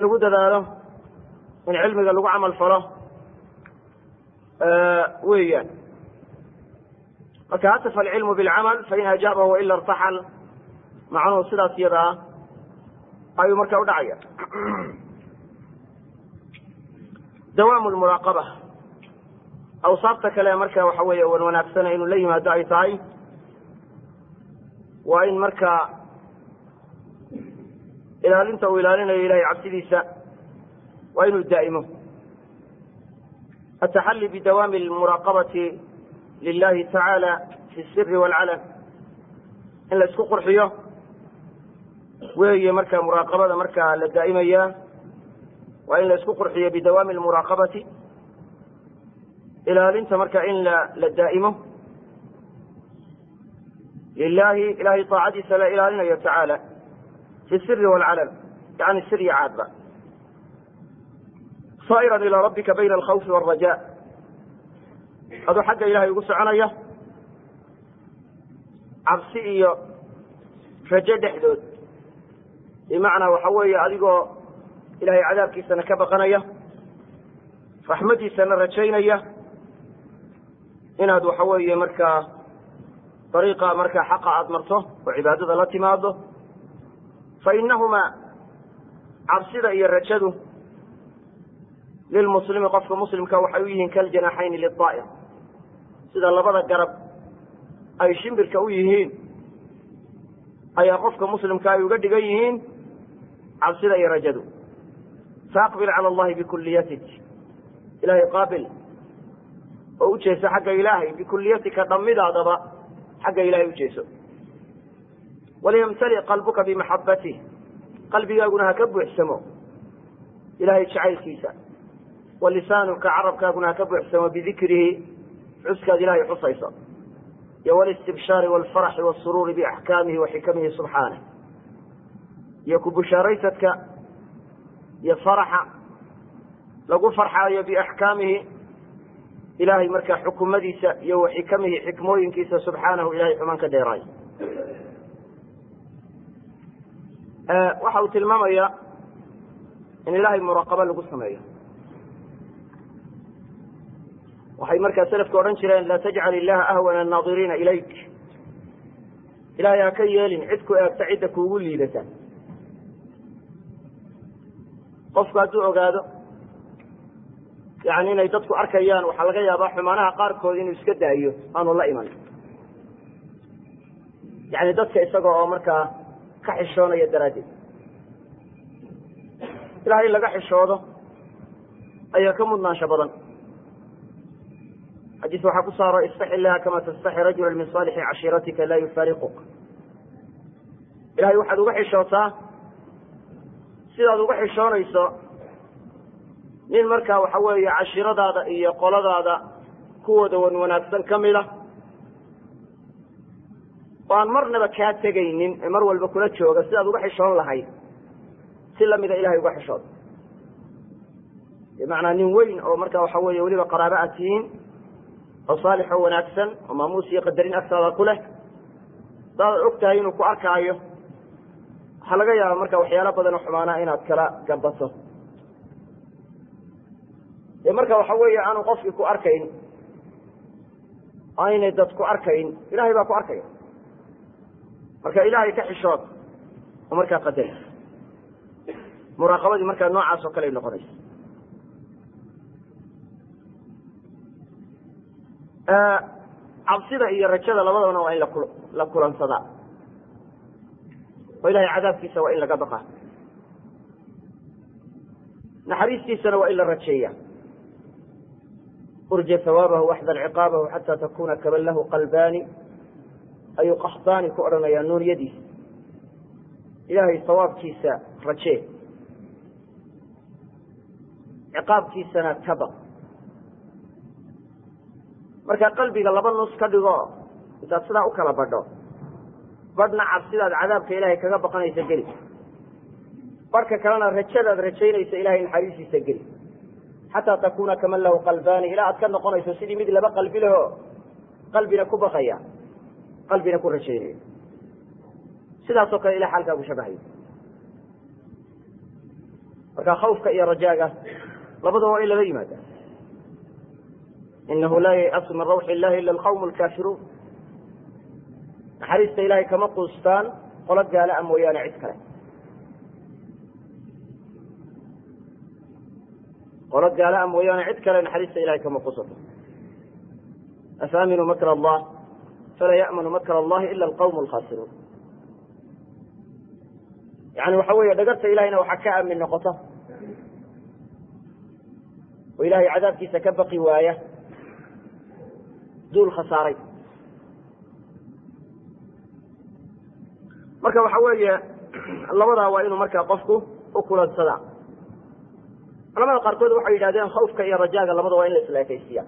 lagu dadaalo in cilmiga lagu camal falo weeyaan marka hatafa alcilmu bilcamal fain ajaabahu waila irtaxal macnuhu sidaas iyada ah ayuu marka u dhacaya dawaamu lmuraaqaba awsaafta kale marka waxa weeye wan wanaagsana inuu la yimaado ay tahay waa in markaa ilaalinta uu ilaalinayo ilahay cabsidiisa waa inuu daa'imo ataxalli bidawaami almuraaqabati lilahi tacaala fi siri waalcalan in la isku qurxiyo weeye marka muraaqabada markaa la daa'imaya waa in la isku qurxiyo bidawaami almuraaqabati ilaalinta marka in la la daa'imo lilahi ilahay taacadiisa la ilaalinayo tacaala fi siri waalcalan yani sir iyo caadba saa'iran ilaa rabbika bayna alkhawfi waalraja aduu xagga ilahay ugu soconaya cabsi iyo rajo dhexdood bimacnaa waxa weeye adigoo ilahay cadaabkiisana ka baqanaya raxmaddiisana rajaynaya inaad waxa weeye markaa dariiqa markaa xaqa aada marto oo cibaadada la timaado fa inahumaa cabsida iyo rajadu lilmuslimi qofka muslimka waxay u yihiin kaljanaxayni lidaa'ir sida labada garab ay shimbirka u yihiin ayaa qofka muslimka ay uga dhigan yihiin cabsida iyo rajadu faaqbil cala allahi bikuliyatik ilahay qaabil oo u jeeso xagga ilaahay bikuliyatika dhammidaadaba xagga ilahay u jeeso waliyamtali qalbuka bimaxabatih qalbigaaguna ha ka buuxsamo ilahay jacaylkiisa wa lisaanuka carabkaaguna ha ka buuxsamo bidikrihi xuskaad ilahay xusayso iyo walistibshaari walfaraxi wasuruuri biaxkaamihi wa xikamihi subxaanah iyo ku bushaaraysadka iyo faraxa lagu farxaayo biaxkaamihi ilahay markaa xukumadiisa iyo wa xikamihi xikmooyinkiisa subxaanahu ilahay xumaan ka dheeraay waxa uu tilmaamaya in ilahay muraaqaba lagu sameeyo waxay markaa selafka odhan jireen laa tajcal illaha ahwana annaadiriina ilayk ilahay ha ka yeelin cid ku eegta cidda kuugu liidata qofku hadduu ogaado yani inay dadku arkayaan waxaa laga yaabaa xumaanaha qaarkood inuu iska daayo aanu la iman yani dadka isaga oo markaa ka xishoonaya daraaddeed ilahay in laga xishoodo ayaa ka mudnaansho badan xadiis waxaa ku saaro istaxi illaha kama tastaxi rajula min saalixi cashiiratika laa yufaariquk ilahay waxaad uga xishootaa sidaad uga xishoonayso nin markaa waxa weeye cashiiradaada iyo qoladaada kuwooda wan wanaagsan ka mid a oo aan marnaba kaa tegaynin ee mar walba kula jooga sidaad uga xishoon lahayd si lamida ilahay uga xishood bimacnaa nin weyn oo marka waxa weeye weliba qaraaba aad tihiin oo saalix oo wanaagsan oo maamuus iyo qadarin agtaada ku leh hadaad og tahay inuu ku arkaayo waxaa laga yaaba marka waxyaalo badan oo xumaanaa inaad kala gabato dee marka waxa weeye aanu qofkii ku arkayn aynay dad ku arkayn ilahay baa ku arkaya marka ilaahay ka xishood oo markaa qadari muraaqabadii markaa noocaas oo kale ay noqonaysa cabsida iyo rajada labadabana waa in lakul la kulansadaa oo ilahay cadaabkiisa waa in laga baqa naxariistiisana waa in la rajeeya urja hawaabahu waxdar ciqaabahu xataa takuna kaban lahu qalbaani ayuu qaxdaani ku odhanayaa nuuniyadiisa ilaahay sawaabkiisa rajee ciqaabkiisana ka baq markaa qalbiga laba nus ka dhigo intaad sidaa u kala badho badhna cabsidaad cadaabka ilaahay kaga baqanaysa geli barhka kalena rajadaad rajaynaysa ilahay naxariistiisa geli xataa takuna kaman lahu qalbaani ilaa aad ka noqonayso sidii mid laba qalbi leho qalbina ku baqaya qalbina ku rajaynaya sidaasoo kale ilah xaalkaagu shabahayo marka khawfka iyo rajaaga labadaba waa in lala yimaada inahu laa yayasu min rawxi illahi ila alqawm alkaafiruun naxariista ilahay kama quustaan qolo gaala a mooyaane cid kale qolo gaala a mooyaane cid kale naxariista ilahay kama quusato afaaminuu makr allah falaa ya'manu makr allahi ila alqawm alkhasiruun yani waxa weeye dhagarta ilahayna waxaa ka aamin noqota oo ilahay cadaabkiisa ka baqi waaya duul khasaaray marka waxa weeye labadaa waa inuu markaa qofku u kulansadaa culamada qaarkood waxay yidhahdeen khawfka iyo rajaaga labada waa in la isla ekaysiya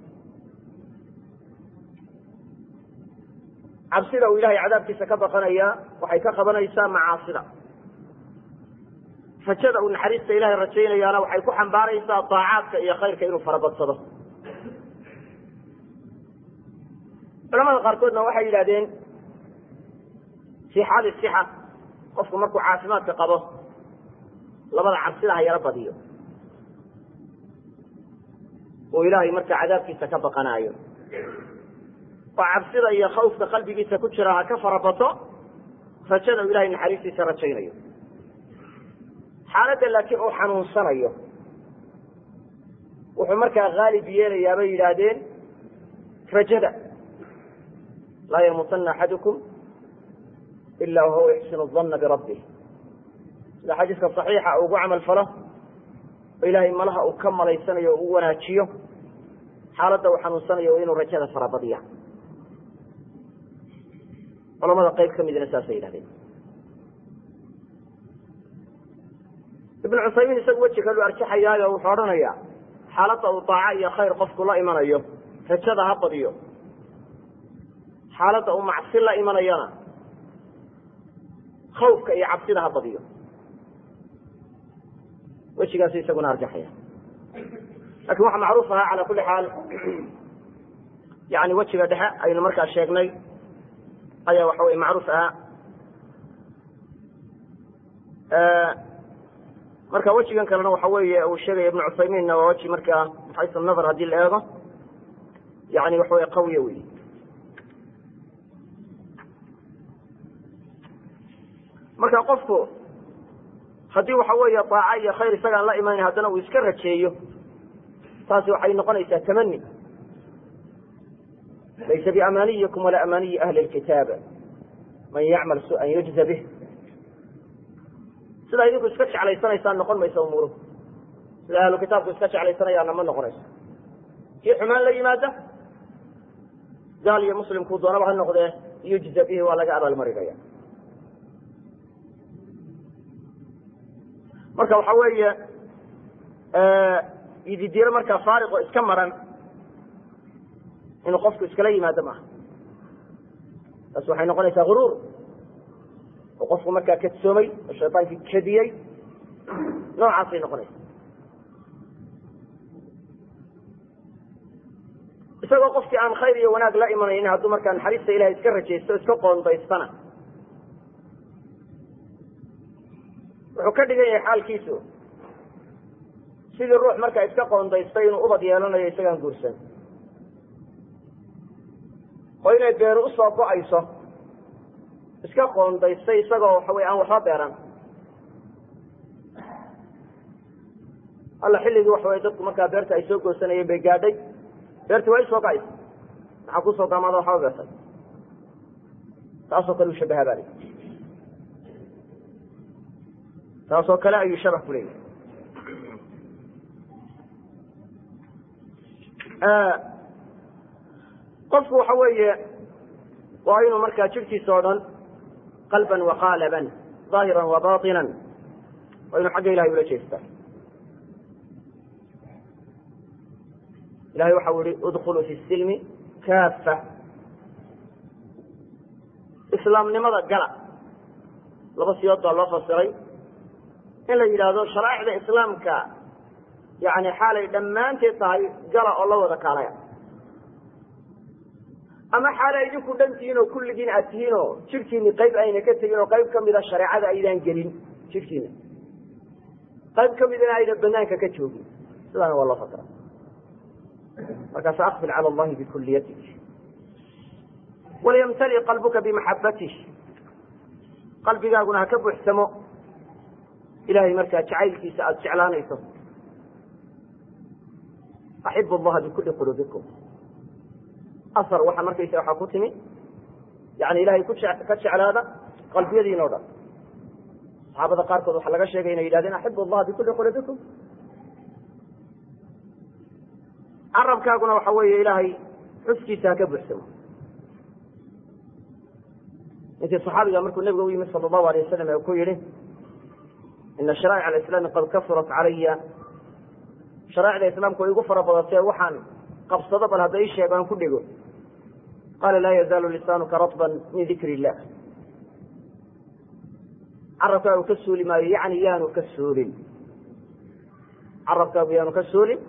cabsida uu ilahay cadaabkiisa ka baqanaya waxay ka qabanaysaa macaasida rajada uu naxariista ilahay rajaynayaana waxay ku xambaaraysaa daacaadka iyo khayrka inuu farabadsado culamada qaarkoodna waxay yidhahdeen fii xaali sixa qofku markuu caafimaadka qabo labada cabsida ha yaro badiyo oo ilaahay markaa cadaabkiisa ka baqanaayo oo cabsida iyo khawfka qalbigiisa ku jira ha ka farabato rajada uu ilahay naxariistiisa rajaynayo xaaladda laakiin uu xanuunsanayo wuxuu markaa haalib yeelayaa bay yidhaahdeen rajada laa yamuutana axadukum ila wahuwa yuxsinu dana birabbih sida xadiiska صaxiixa ugu camal falo oo ilaahay malaha uu ka malaysanayo o u wanaajiyo xaaladda uu xanuunsanayo inuu rajada farabadiya culamada qayb ka midna saasay yidhahdeen ibn cusaymiin isagu weji kalu arjaxayaayo wuxuu odhanayaa xaaladda uu daaco iyo khayr qofku la imanayo rajada ha badiyo xaaladda uu macsi la imanayana khawfka iyo cabsida ha badiyo wejigaasu isaguna arjaxaya lakin waxaa macruuf ahaa cala kuli xaal yani wejiga dhexe aynu markaa sheegnay ayaa waxa wey macruuf ahaa marka wejigan kalena waxa weeye uu sheegaya ibnu cuthaymiinna waa weji markaa xaysu nazar haddii la eego yani waxa wey qawiya wey marka qofku haddii waxa weeye daaca iyo khayr isagaan la imanayn haddana uu iska rajeeyo taasi waxay noqonaysaa tamani laysa biamaniyikum walaa amaniyi ahli lkitaab man yacmal su-an yujza bih sidaa idinku iska jeclaysanaysaan noqon maysa umuuruhu sida ahlu kitaabku iska jeclaysanayaana ma noqonayso kii xumaan la yimaada gaal iyo muslimkuu doonaba ha noqdee yujza bihi waa laga abaalmarinaya marka waxa weeye ididiiro markaa faariqo iska maran inuu qofku iskala yimaado maaha taas waxay noqonaysaa guruur oo qofku markaa kadsoomay oo shaydaankii kadiyey noocaasay noqonaysa isagoo qofkii aan khayr iyo wanaag la imanaynin hadduu markaa naxariista ilahay iska rajaysto o iska qoondaystana wuxuu ka dhigan yahay xaalkiisu sidii ruux markaa iska qoondaystay inuu ubad yeelanayo isagaan guursan oo inay beeru usoo go-ayso iska qoondaystay isagoo waxa wey aan waxba beeran alla xilligii waxa wey dadku markaa beerta ay soo goosanayeen bay gaadhay beertii waa isoo go-aysa maxaa kusoo gaamaada waxba beertay taasoo kale uu shabaha baa lii taasoo kale ayuu shabah ku leeyahay qofku waxa weeye waa inuu markaa jirkiisa o dhan qalban waqaalaban ظaahiran wa baطinan waa inuu xagga ilahay ula jeestaa ilahay waxa u yihi udkuluu fi silmi kaafa islaamnimada gala laba siyood baa loo fasiray in la yidhaahdo sharaaicda islaamka yani xaalay dhammaanteed tahay gala oo la wada kaalaya ama xaalay idinku dhan tihiin oo kulligiin aad tihiin oo jidhkiini qayb ayna ka tegin oo qayb kamida shareecada aydaan gelin jidhkiina qayb ka midana ayna banaanka ka joogin sidaana waa loo fasira markaas aqbil cala allahi bikulliyatik walyamtali qalbuka bimaxabatih qalbigaaguna ha ka buuxsamo ilahay markaa jacaylkiisa aada jeclaanayso axibu allaha bikuli quluubikum asar waxaa markaysa waxaa ku timi yani ilahay ku ka jeclaada qalbiyadiina o dhan saxaabada qaarkood waxaa laga sheegay inay yidhahdeen axibu allaha bikuli quluubikum carabkaaguna waxa weeye ilaahay xuskiisa ha ka buuxsamo ninkii saxaabiga markuu nabiga u yimid sala allahu alay wasalam ee ku yihi ina sharaa'ic alislaami qad kasurat calaya sharaa'icda islaamku way igu fara badatee waxaan qabsado bal hadda ii sheego aan ku dhego qaala laa yazaalu lisaanuka ratban min dikri illah carabkaagu ka suuli maayo yani yaanu ka suulin carabkaagu yaanu ka suulin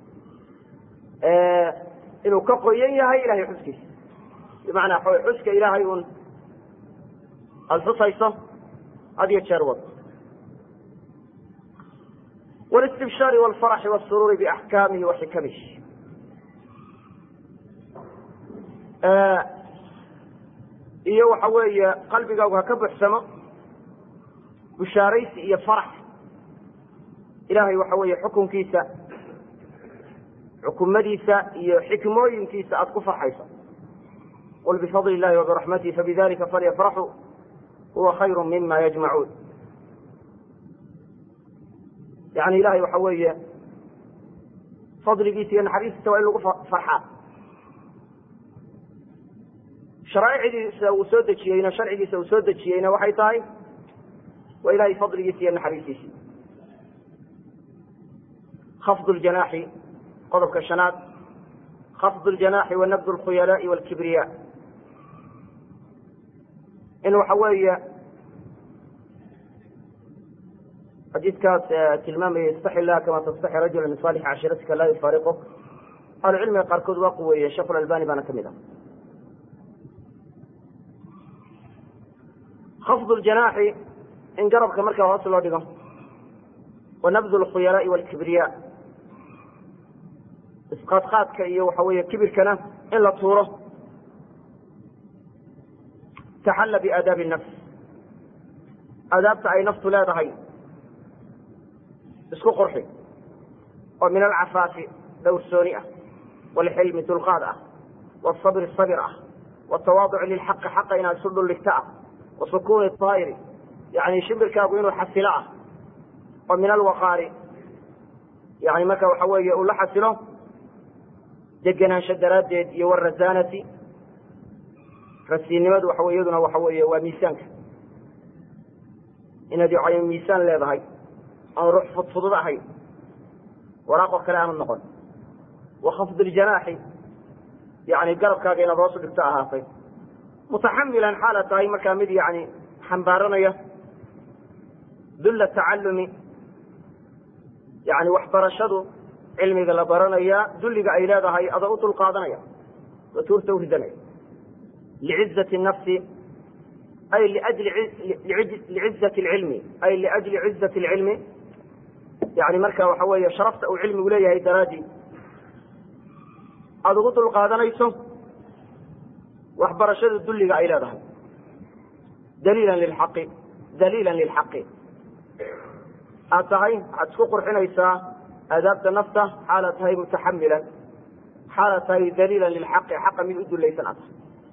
inuu ka qoyan yahay ilahay xuskiisa bimacnaa xuska ilaahay un aada xusayso had iyo jeer wad wاlاstibshaari wاlfaraxi wاsuruuri biaxkaamihi wa xikamihi iyo waxa weeye qalbigaagu ha ka buxsamo bushaaraysi iyo farax ilahay waxa weeye xukunkiisa xukumadiisa iyo xikmooyinkiisa aada ku farxayso qul bifadli illahi wabiraxmatihi fabidalika falyafraxuu huwa khayru mima yajmacuun yani ilahay waxa weeye fadligiisa iyo naxariistiisa waa in lagu farxaa sharaa'icdiisa uu soo dejiyeyna sharcigiisa uu soo dejiyeyna waxay tahay waa ilahay fadligiisa iyo naxariistiisii khafd ljanaaxi qodobka shanaad khafd ljanaaxi wa nabd lkhuyalaai walkibriya in waxa weeye xadiidkaas tilmaamaya istaxi illaha kama tastaxi rajula min saalixi cashiratika laa yufaariquk ahlucilmiga qaarkood waa quweeye sheekh lalbani baana kamid ah khafd ljanaaxi in garabka markaa hoos loo dhigo wa nabd lkhuyalaai walkibriya isqaadqaadka iyo waxa weeye kibirkana in la tuuro taxalla biaadaabi nafs aadaabta ay naftu leedahay isku qurxi oo min alcafaafi dhowrsooni ah waalxilmi dulqaad ah waalsabri sabir ah waaltawaaduci lilxaqi xaqa inaad isu dhuldhigto ah wa sukuuni aayiri yani shimbirkaagu inuu xasilo ah oo min alwaqaari yani marka waxa weeye uu la xasilo degenaansho daraaddeed iyo warasaanati rasiinnimadu waxa iyaduna waxa weeye waa miisaanka inaad y miisaan leedahay aan ruux fudfudud ahayn waraaqoo kale aanu noqon wa khafd iljanaaxi yani garabkaaga inaad hoosu dhigto ahaatay mutaxamilan xaala tahay markaa mid yani xambaaranaya dulla tacallumi yani waxbarashadu cilmiga la baranaya dulliga ay leedahay adoo u dulqaadanaya oo tuurta u ridanaya lcizati nafsi ay liajli licizati lcilmi ay liajli cizati lcilmi yani marka waxa weeye sharafta uu cilmigu leeyahay daraadii aada ugu dulqaadanayso waxbarashada dulliga ay leedahay daliilan lilxaqi daliilan lilxaqi aad tahay waxaad isku qurxinaysaa aadaabta nafta xaalaad tahay mutaxamilan xaalaad tahay daliilan lilxaqi xaqa mid u dulaysan aad tahay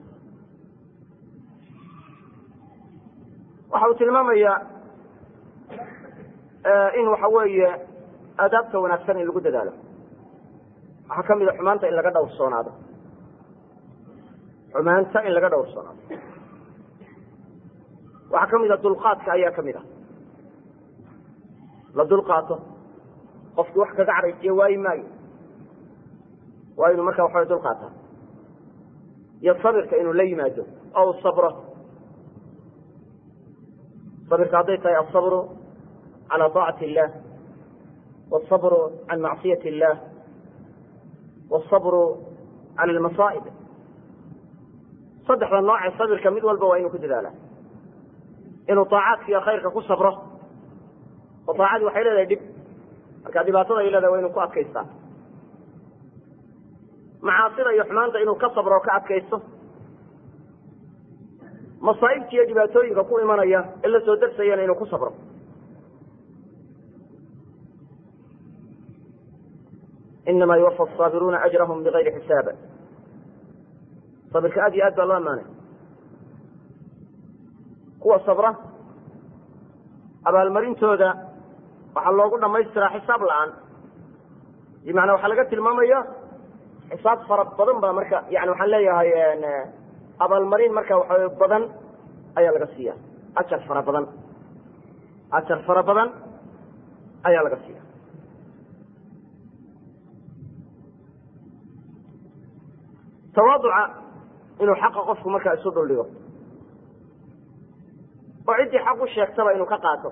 waxa uu tilmaamayaa in waxa weeye aadaabta wanaagsan in lagu dadaalo waxaa ka mid a xumaanta in laga dhowrsoonaado xumaanta in laga dhowrsoonaado waxaa ka mid a dulqaadka ayaa ka mid a la dulqaato qofkii wax kaga cadhaysiya waayi maayo waa inuu markaa waxawa dulqaata iyo sabirka inuu la yimaado oo u sabro sabirka hadday tahay alsabru calى طaacati illah wاsabru can macsiyati illah wاsabru cala almasaa'ib saddexda nooce sabirka mid walba waa inuu ku dadaala inuu طaacaadka iyo khayrka ku sabro oo daacadii waxay leedahay dhib marka dhibaatada ay leedahay waa inuu ku adkaystaa macaasida iyo xumaanta inuu ka sabro o ka adkaysto masaa'ibta iyo dhibaatooyinka ku imanaya ee la soo darsayana inuu ku sabro inama yuwafa asaabiruuna ajrahum bigayri xisaab sabirka aad iyo aad baa loo amaanay kuwa sabra abaalmarintooda waxaa loogu dhamaystiraa xisaab la-aan bimacnaa waxaa laga tilmaamaya xisaab fara badan baa marka yani waxaan leeyahay abaalmarin marka waxa badan ayaa laga siiya ajar fara badan ajar fara badan ayaa laga siiya tawaaduca inuu xaqa qofku markaa isu dhuldhigo oo ciddii xaq u sheegtaba inuu ka qaato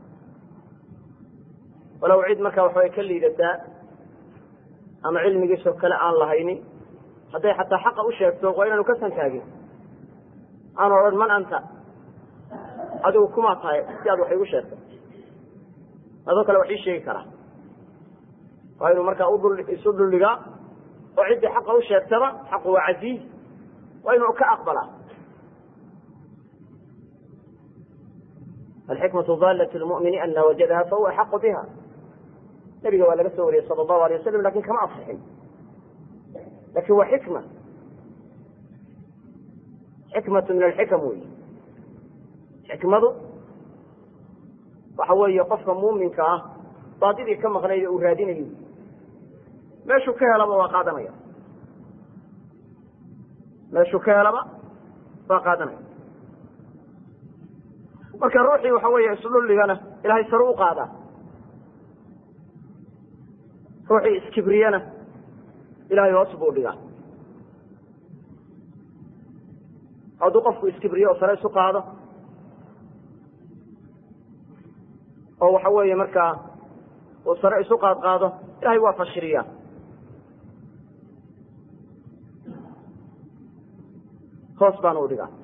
walow cid markaa waxaway ka liidataa ama cilmigiisoo kale aan lahaynin hadday xataa xaqa u sheegto waa inaanu ka santaagin aanu odhan man anta adigu kumaa tahay si aad wax igu sheegtay adoo kale wax ii sheegi karaa waa inuu markaa isu dhuldhigaa oo ciddii xaqa u sheegtaba xaqu waa casiiz waa inuu ka aqbalaa alxikmatu dalat lmumini ana wajadaha fahuwa axaqu biha nabiga waa laga soo wariyey sala allahu alay wasalam lakin kama asixin lakin waa xikma xikmatu min alxikam wey xikmadu waxa weeye qofka muuminka ah baadidii ka maqnayd uu raadinayo meeshuu ka helaba waa qaadanaya meeshuu ka helaba waa qaadanaya marka ruuxii waxa weeye isdhulligana ilahay sare u qaadaa ruuxii iskibriyana ilahay hoos buu dhigaa hadduu qofku iskibriyo oo sare isu qaado oo waxa weeye markaa uu sare isu qaad qaado ilahay waa fashiriyaa hoos baana u dhigaa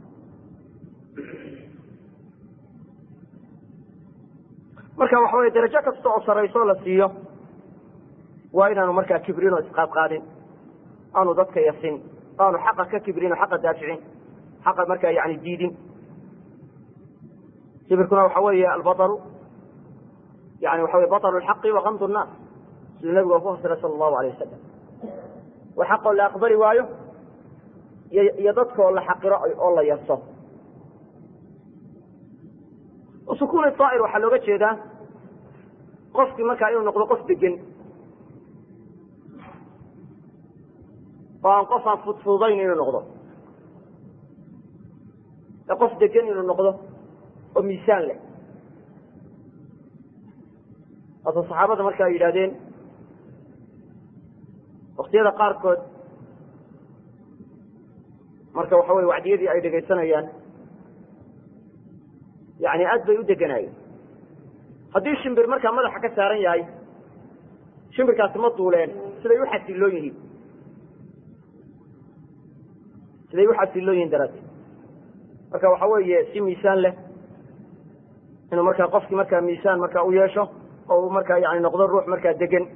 marka waxa weye darajo kasta oo sarayso la siiyo waa inaanu markaa kibrin oo isqaadqaadin aanu dadka yasin aanu xaqa ka kibrin oo xaqa daaficin xaqa markaa yani diidin kibirkuna waxa weeye albataru yani waxa wey bataru lxaqi wakamdu nnaas siduu nabigu ku fasiray sala allahu alay wasalam wa xaqoo la aqbali waayo iyo dadkaoo la xaqiro oo la yaso sukun aa'ir waxaa looga jeedaa qofkii markaa inuu noqdo qof degen oo aan qof aan fudfudayn inuu noqdo ee qof degan inuu noqdo oo miisaan leh waata saxaabada marka ay yidhahdeen waktiyada qaarkood marka waxa weye wacdiyadii ay dhegaysanayaan yani aad bay u deganaayeen haddii shimbir markaa madaxa ka saaran yahay shimbirkaasi ma duuleen siday u xasiloon yihiin siday u xasiloon yihiin daraaddeed marka waxa weeye si miisaan leh inuu markaa qofkii markaa miisaan markaa u yeesho oo uu markaa yani noqdo ruux markaa degan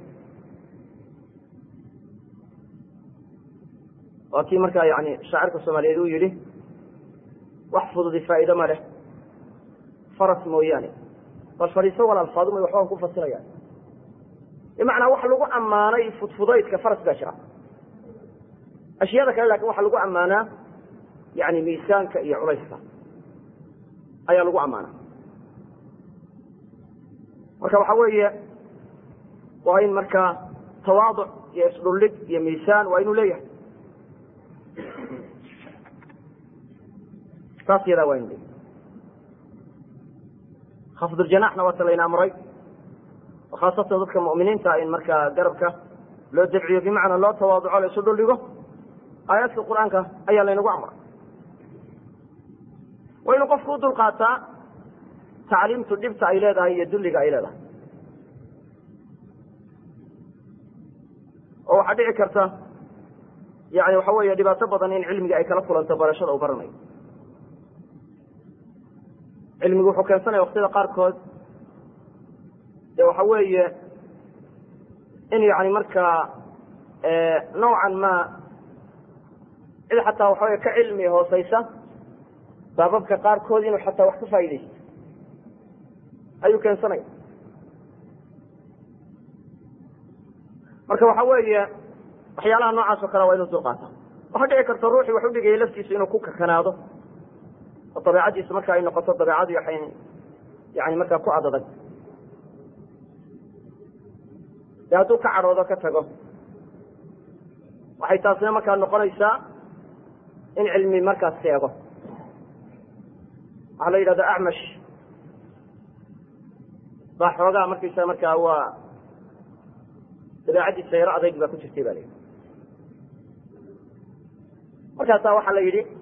waa kii markaa yani shaacirka soomaaliyeed uu yidhi wax fududi faa'iido ma leh faras mooyaane bal fadhiiso wal alfaadumay waxbaan ku fasirayaan bimacnaa wax lagu ammaanay fudfudaydka faras baa jira ashyaada kale lakin waxaa lagu ammaanaa yani miisaanka iyo culayska ayaa lagu ammaanaa marka waxa weeye waa in markaa tawaaduc iyo isdhullig iyo miisaan waa inuu leeyahay saas yadaa waa inu leeyahay khafduljanaxna waata layna amray oo khaasatan dadka mu'miniinta in markaa garabka loo dabciyo bimacnaa loo tawaaduco la isu dhuldhigo aayaadka qur-aanka ayaa laynagu amray waa inuu qofku u dulqaataa tacliimtu dhibta ay leedahay iyo dulliga ay leedahay oo waxaa dhici karta yani waxa weeye dhibaato badan in cilmiga ay kala kulanto barashada uu baranayo cilmigu wuxuu keensanaya waktiyada qaarkood de waxa weeye in yani markaa nawcan ma cid xataa waxa wey ka cilmi hooseysa baababka qaarkood inuu xataa wax ka faa'idaysto ayuu keensanaya marka waxa weeye waxyaalaha noocaas oo kale waa inuu dulqaata waxaa dhici karta ruuxii wax udhigaya laftiisu inuu ku kakanaado oo dabeecaddiisu marka ay noqoto dabeecadii waxay yani markaa ku adadag dee hadduu ka cadhoodo ka tago waxay taasina markaa noqonaysaa in cilmi markaas seego waxaa la yidhahda acmash baa xoogaa markaysa markaa waa dabeecaddiisa yaro adayg baa ku jirtay ba la yidhi markaasaa waxaa la yidhi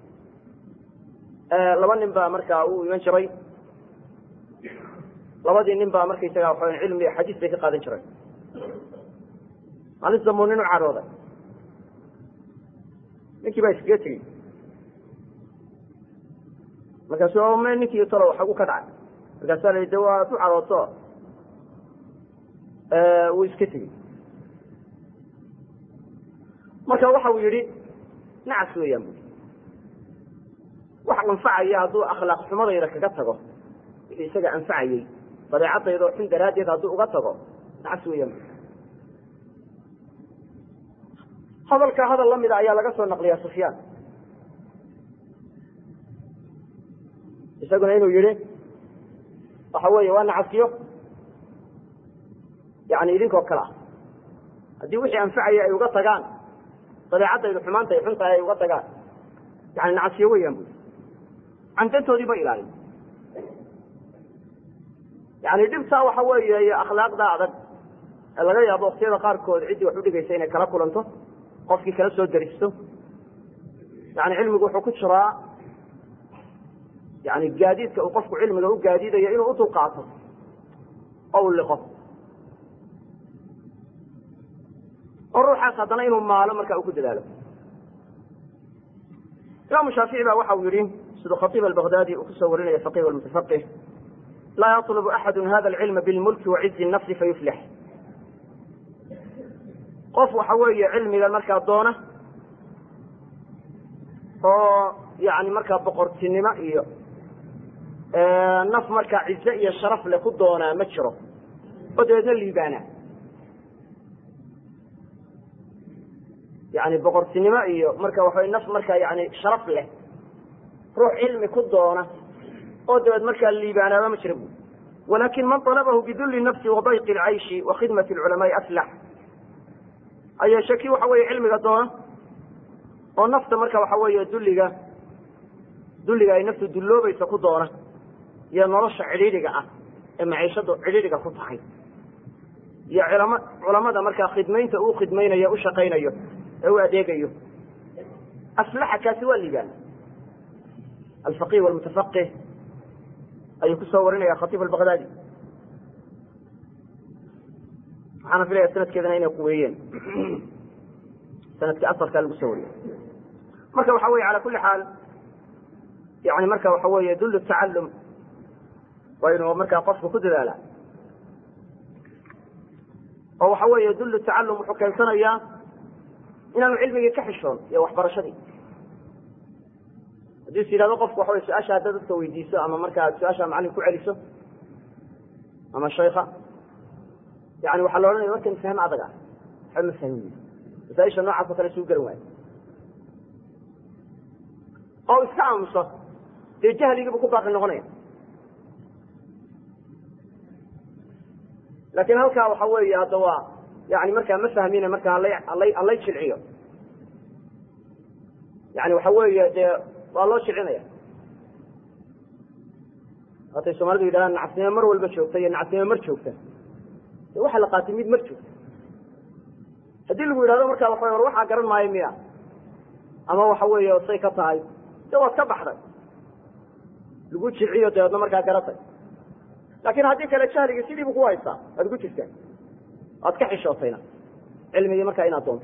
laba nin baa markaa uu iman jiray labadii nin baa markaysaga waxa cilmi xadiis bay ka qaadan jireen maalin dambu nin u cadhooday ninkii baa iskaga tegey markaasu me ninkii talo xagu ka dhacay markaasaa la yidhi de waa du cadhooto wuu iska tegey marka waxa uu yidhi nacas weeyaan bui wax anfacaya hadduu akhlaaq xumadayda kaga tago wixii isaga anfacayey dabeecadayda oo xun daraaddeed hadduu uga tago nacas weeyaan bui hadalka hadal la mida ayaa laga soo naqliyaa sufyaan isaguna inuu yihi waxa weeye waa nacasiyo yani idinkoo kale ah haddii wixii anfacaya ay uga tagaan dabeecadaydu xumaanta ay xun tahay ay uga tagaan yani nacasiyo weeyaan bui candantoodii ba ilaalin yani dhibtaa waxa weeye iyo akhlaaqda adag ee laga yaabo waktiyada qaarkood ciddii wax udhigaysa inay kala kulanto qofkii kala soo daristo yani cilmigu wuxuu ku jiraa yani gaadiidka uu qofku cilmiga u gaadiidayo inuu u dulqaato oo u liqo oo ruuxaas haddana inuu maalo marka uu ku dadaalo imaamu shaafici ba waxa uu yihi siduu khatiib albaghdadi uu kusoo warinaya faqih walmutafaqih laa yaطlubu axadu hada alcilma bilmulki wacizi nafsi fayuflix qof waxa weeye cilmigan markaa doona oo yani markaa boqortinimo iyo naf markaa cize iyo sharaf le ku doonaa ma jiro oo dabeedna liibaana yani boqortinimo iyo marka waxa naf markaa yani sharaf leh ruux cilmi ku doona oo dabeed markaa liibaanaaba ma jira bu walakin man طalabahu biduli nafsi wadayqi اlcayshi wakhidmati اlculamaai aflax ayeeshe kii waxa weeye cilmiga doona oo nafta marka waxa weeye dulliga dulliga ay naftu dulloobaysa ku doona iyo nolosha cidhiidhiga ah ee maciishadu cidhiidhiga ku tahay iyo culama culamada markaa khidmaynta uu khidmaynayo u shaqaynayo ee u adeegayo aflaxa kaasi waa liibaan alfaqih walmutafaqih ayuu kusoo warinaya khatiib albaghdadi waxaana filaya sanadkeedana inay quweeyeen sanadkii asalkaa lagu soo wariyo marka waxa weye ala kuli xaal yani marka waxa weeye dul tacalum waa inuu markaa qofku ku dadaala oo waxa weeye dul tacalum wuxuu keensanayaa inaanu cilmigii ka xishoon iyo waxbarashadii haddii is yidhahdo qofku waxa wey su-aasha haddaad dadka weydiiso ama markaa su-aasha macalin ku celiso ama shayka yani waxaa la odhanaya warkan fahm adag ah waxba ma fahmin masaaisha noocaas o kale suu garan waayo oo iska aamuso dee jahligiibu ku baaqi noqonaya laakin halkaa waxa weeye hadda waa yani markaa ma fahmine markaa halay halay jilciyo yani waxa weeye dee waa loo jilcinaya waatay soomaalidu yidhahdaan nacasnimo mar walba joogta iyo nacasnimo mar joogta de waxaa la qaatay mid mar joogta haddii lagu yidhahdo markaa waxa war waxaa garan maayo miya ama waxa weeye say ka tahay de waad ka baxday lagu jilciyo dabeedna markaa garatay laakin haddii kale jahligii sidiibu ku haystaa waad ku jirtaa waad ka xishootayna cilmigii markaa inaad doonto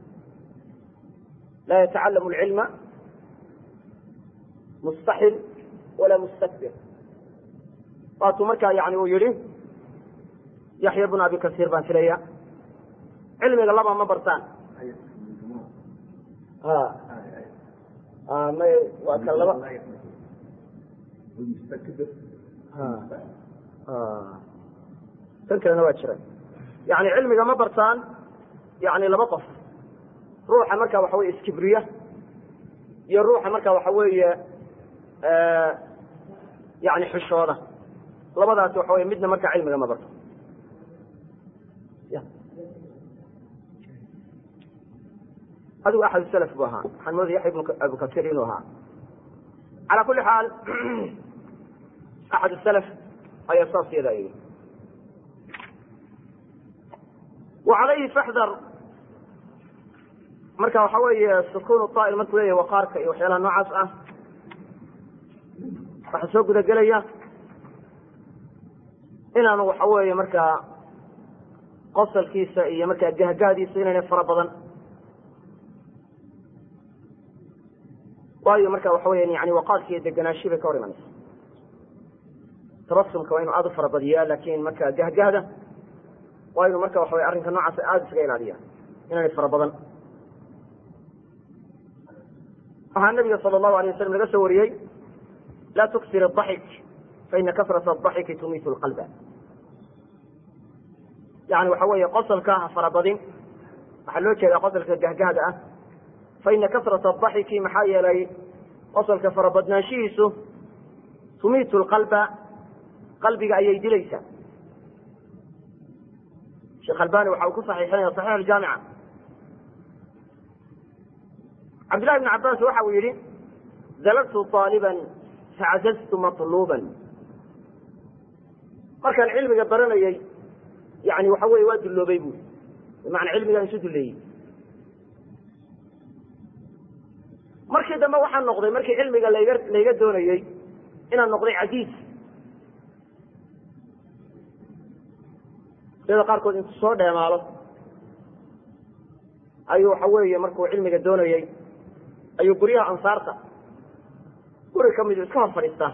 laa yatacalamu alcilma mustaxil walaa mustakbir waatuu markaa yani uu yihi yaxya bnu abi kasiir baan filaya cilmiga laba ma bartaan may waa ka laba tan kalena waa jira yani cilmiga ma bartaan yani laba qof ruuxa marka waxa weye iskibriya iyo ruuxa marka waxa weeye yani xishooda labadaasi waxa wey midna marka cilmiga ma barto adigu axad salaf bu ahaa waxaan moodaya yaxya ibnu abu kasiir inuu ahaa calaa kuli xaal axad salaf ayaa saas yadaa yii wa calayhi faxdar marka waxa weeye sukun طaa'il markuu leeyahy waqaarka iyo waxyaalaha noocaas ah waxaa soo gudagelaya inaanu waxa weeye markaa qosalkiisa iyo markaa gahgahdiisa inaynay fara badan waayo marka waxa weya yani waqaarka iyo deganaashi bay ka hor imanaysa tabasumka waa inu aada u fara badiyaa lakin marka gahgahda waa inu marka waxa wey arrinka noocaas aada isaga ilaaliya inaanay fara badan waxaa nabiga sala allahu alay wasalam laga soo wariyey laa tuksir adaxik faina kasrata adaxiki tumiitu lqalba yani waxa weeye qosalka ha farabadin waxaa loo jeedaa qosalka gahgahda ah faina kasrata adaxiki maxaa yeelay qosalka farabadnaanshihiisu tumiitu lqalba qalbiga ayay dilaysaa sheekh albani waxa uu ku saxiixinaya saxiix aljaamica cabdillahi bn cabaas waxa uu yihi dalagtu aaliban facazaztu maluuban markaan cilmiga baranayey yani waxa weye waa dulloobay bui bimacnaa cilmigaan isu dulleeyey markii dambe waxaan noqday markii cilmiga layga layga doonayey inaan noqday cajiiz sida qaarkood intu soo dheemaalo ayuu waxa weeye markuu cilmiga doonayey ayuu guryaha ansaarta guri ka midu iska hor fadhiistaa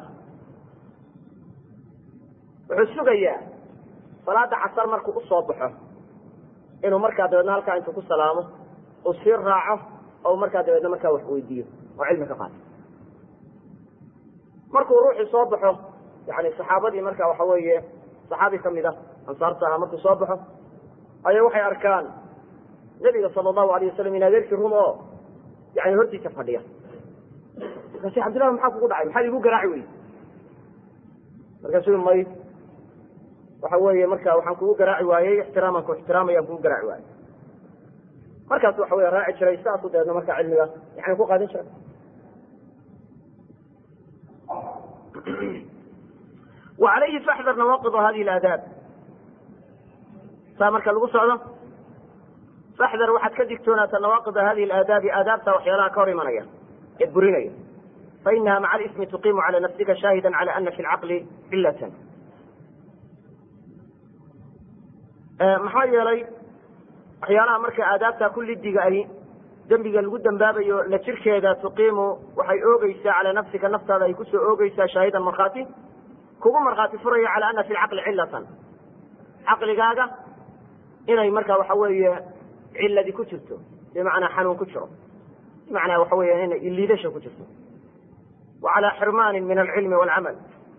wuxuu sugayaa salaada casar markuu usoo baxo inuu markaa dabeedna halkaa intuu ku salaamo uu sii raaco oo markaa dabeedna markaa wax weydiiyo oo cilmi ka qaato markuu ruuxii soo baxo yani saxaabadii marka waxa weeye saxaabi kamid a ansaarta ahaa markuu soo baxo ayaa waxay arkaan nebiga sala allahu alayh wasalam in adeerkii rum oo yani hortiisa fadhiya markaasi cabdillahi maxaa kugu dhacay maxaad igu garaaci wey markaasuu may waxa weeye marka waxaan kugu garaaci waayey ixtiraaman ku ixtiraamayaan kugu garaaci waayey markaas waxa wey raaci jiray saasu dabeedna marka cilmiga yani ku qaadan jiray wa calayhi faxdar nawaaqid hadihi alaadaab saa marka lagu socdo faxdar waxaad ka digtoonaata nawaaqida hadihi alaadaabi aadaabta waxyaalaha ka hor imanaya ee burinaya fainaha maca alismi tuqiimu cala nafsika shaahida cala ana fi lcaqli cilatan maxaa yeelay waxyaalaha marka aadaabta kullidiga ahi dembiga lagu dembaabayo la jirkeeda tuqiimu waxay oogeysaa calaa nafsika naftaada ay kusoo oogeysaa shaahidan markhaati kugu markhaati furaya cala ana fi lcaqli cilatan caqligaaga inay marka waxa weeye ciladi ku jirto bimacnaa xanuun ku jiro bimacnaa waxa weya inay liidasha ku jirto wa calaa xirmaanin min alcilmi waalcamal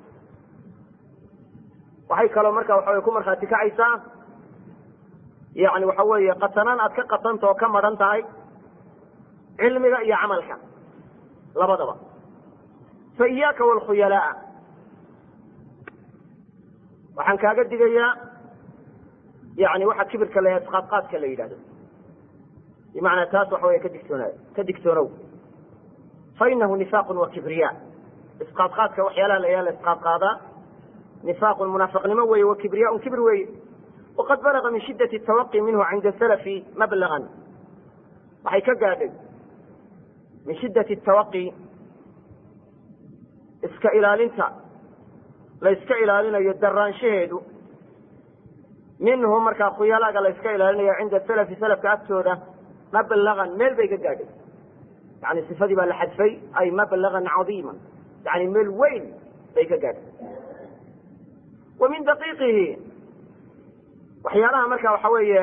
waxay kaloo marka waxa wey ku markhaati kacaysaa yani waxa weeye qatanaan aad ka qatanta oo ka maran tahay cilmiga iyo camalka labadaba fa iyaaka waalkhuyalaa waxaan kaaga digayaa yani waxa kibirka la isqaadqaadka la yidhahdo bimacnaa taas waxa wey ka digtoona ka digtoonow fainahu nifaaqun wa kibriya isqaadqaadka waxyaalaha la yaa la isqaadqaadaa nifaaqun munaafiqnimo weeye wa kibriyaun kibir weeye waqad balaga min shiddati tawaqi minhu cinda salafi mablagan waxay ka gaadhay min shiddati tawaqi iska ilaalinta la iska ilaalinayo daraanshaheedu minhu markaa khuyalaaga la iska ilaalinayo cinda salafi salafka agtooda mablagan meel bay ka gaadhay yani sifadii baa la xadfay ay mablagan cadiima yani meel weyn bay ka gaadhay wa min daqiiqihi waxyaalaha marka waxa weeye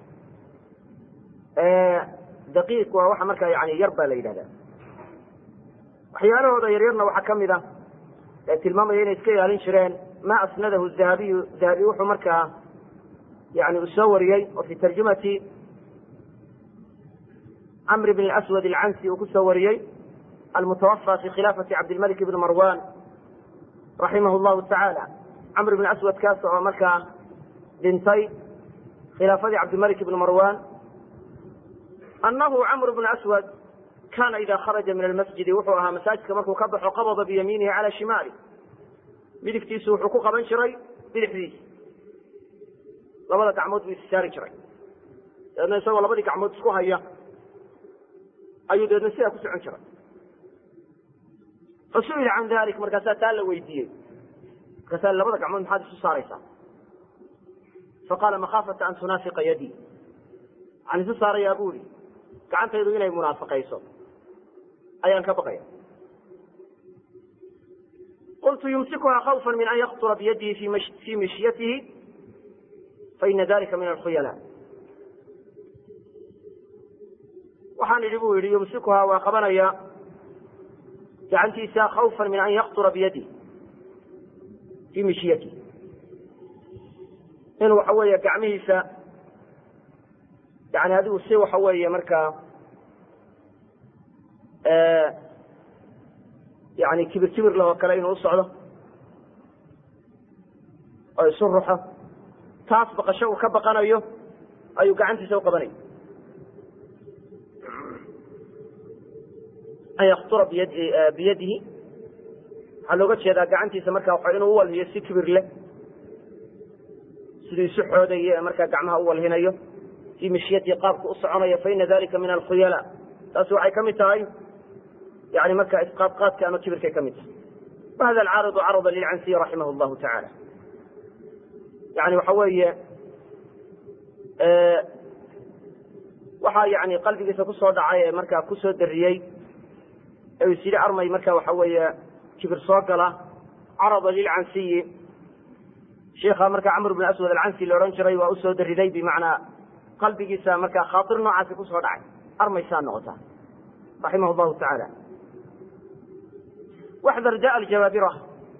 daqiiq waa waxa marka yani yar baa la yidhahda waxyaalahooda yaryarna waxaa kamid a ee tilmaamaya inay iska ilaalin jireen ma asnadahu dahabiyu dahabi wuxuu markaa yani uu soo wariyey oo fi tarjumati camr bn aswad alcansi uu kusoo wariyey almutawafa fi khilaafati cabdilmalik bn marwan raximah llahu tacaala camr bn aswad kaas oo markaa dhintay khilaafadii cabdilmalik bn marwan anahu camr bn aswad kana ida kharaja min almasjidi wuxuu ahaa masaajidka markuu ka baxo qabada biyamiinihi cala shimaali midigtiisu wuxuu ku qaban jiray bidixdiisa labada gacmood buu issaari jiray dabeedna isagoo labadii gacmood isku haya ayuu dabeedna sidaa ku socon jiray fasu'ila can dalik markaasaa taa la weydiiyey markaasaa labada gacmood maxaad isu saaraysaa faqaala makhaafata an tunaafiqa yadii waxaan isu saarayaa bu ihi gacantaydu inay munaafiqayso ayaan ka baqaya qultu yumsikuha khawfa min an yaktura biyadihi fi mishyatihi faina dalika min alkhuyala waxaan idhi bu yidhi yumsikuhaa waa qabanaya gacantiisa khawfan min an yaktura biyadih fii mishyatihi in waxa weeye gacmihiisa yani adigu si waxa weeye markaa yani kibir kibir lahoo kale inuu usocdo oo isu ruxo taas baqasho uu ka baqanayo ayuu gacantiisa u qabanaya an yaktura biyadihi waxaa looga jeedaa gacantiisa markaa waa inuu uwalhiyo si kibir leh siduu isu xoodayo ee markaa gacmaha u walhinayo fii mishyatii qaabka u soconayo faina dalika min alkhuyala taasi waxay ka mid tahay yani markaa isqaadqaadka ama kibirkay ka mid tahay wahada alcaaridu carada lilcansiy raximah llahu tacaala yani waxa weeye waxaa yani qalbigiisa kusoo dhacay ee markaa kusoo dariyey ee is yidhi armay marka waxa weeye kibir soo gala carada lilcansiyi sheikha marka camr bn aswad alcansi la odhan jiray waa usoo dariday bimacnaa qalbigiisa markaa khaatir noocaasi kusoo dhacay armaysaa noqota raximah llahu tacaala waxdar da aljabaabira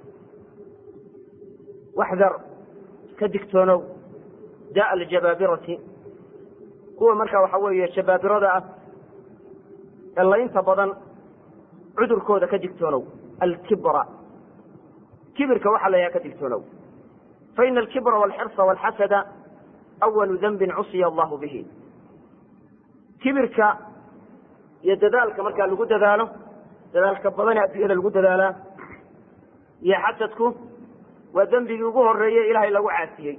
waxdar ka digtoonow da aljabaabirati kuwa marka waxa weeye jabaabirada ah ee laynta badan cudurkooda ka digtoonow alkibra kibirka waxaa la yaha ka digtoonow faina alkibra walxirsa walxasada awalu danbin cusiya allahu bihi kibirka iyo dadaalka markaa lagu dadaalo dadaalka badane adduunyada lagu dadaalaa iyo xasadku waa dembigii ugu horeeye ilahay lagu caasiyey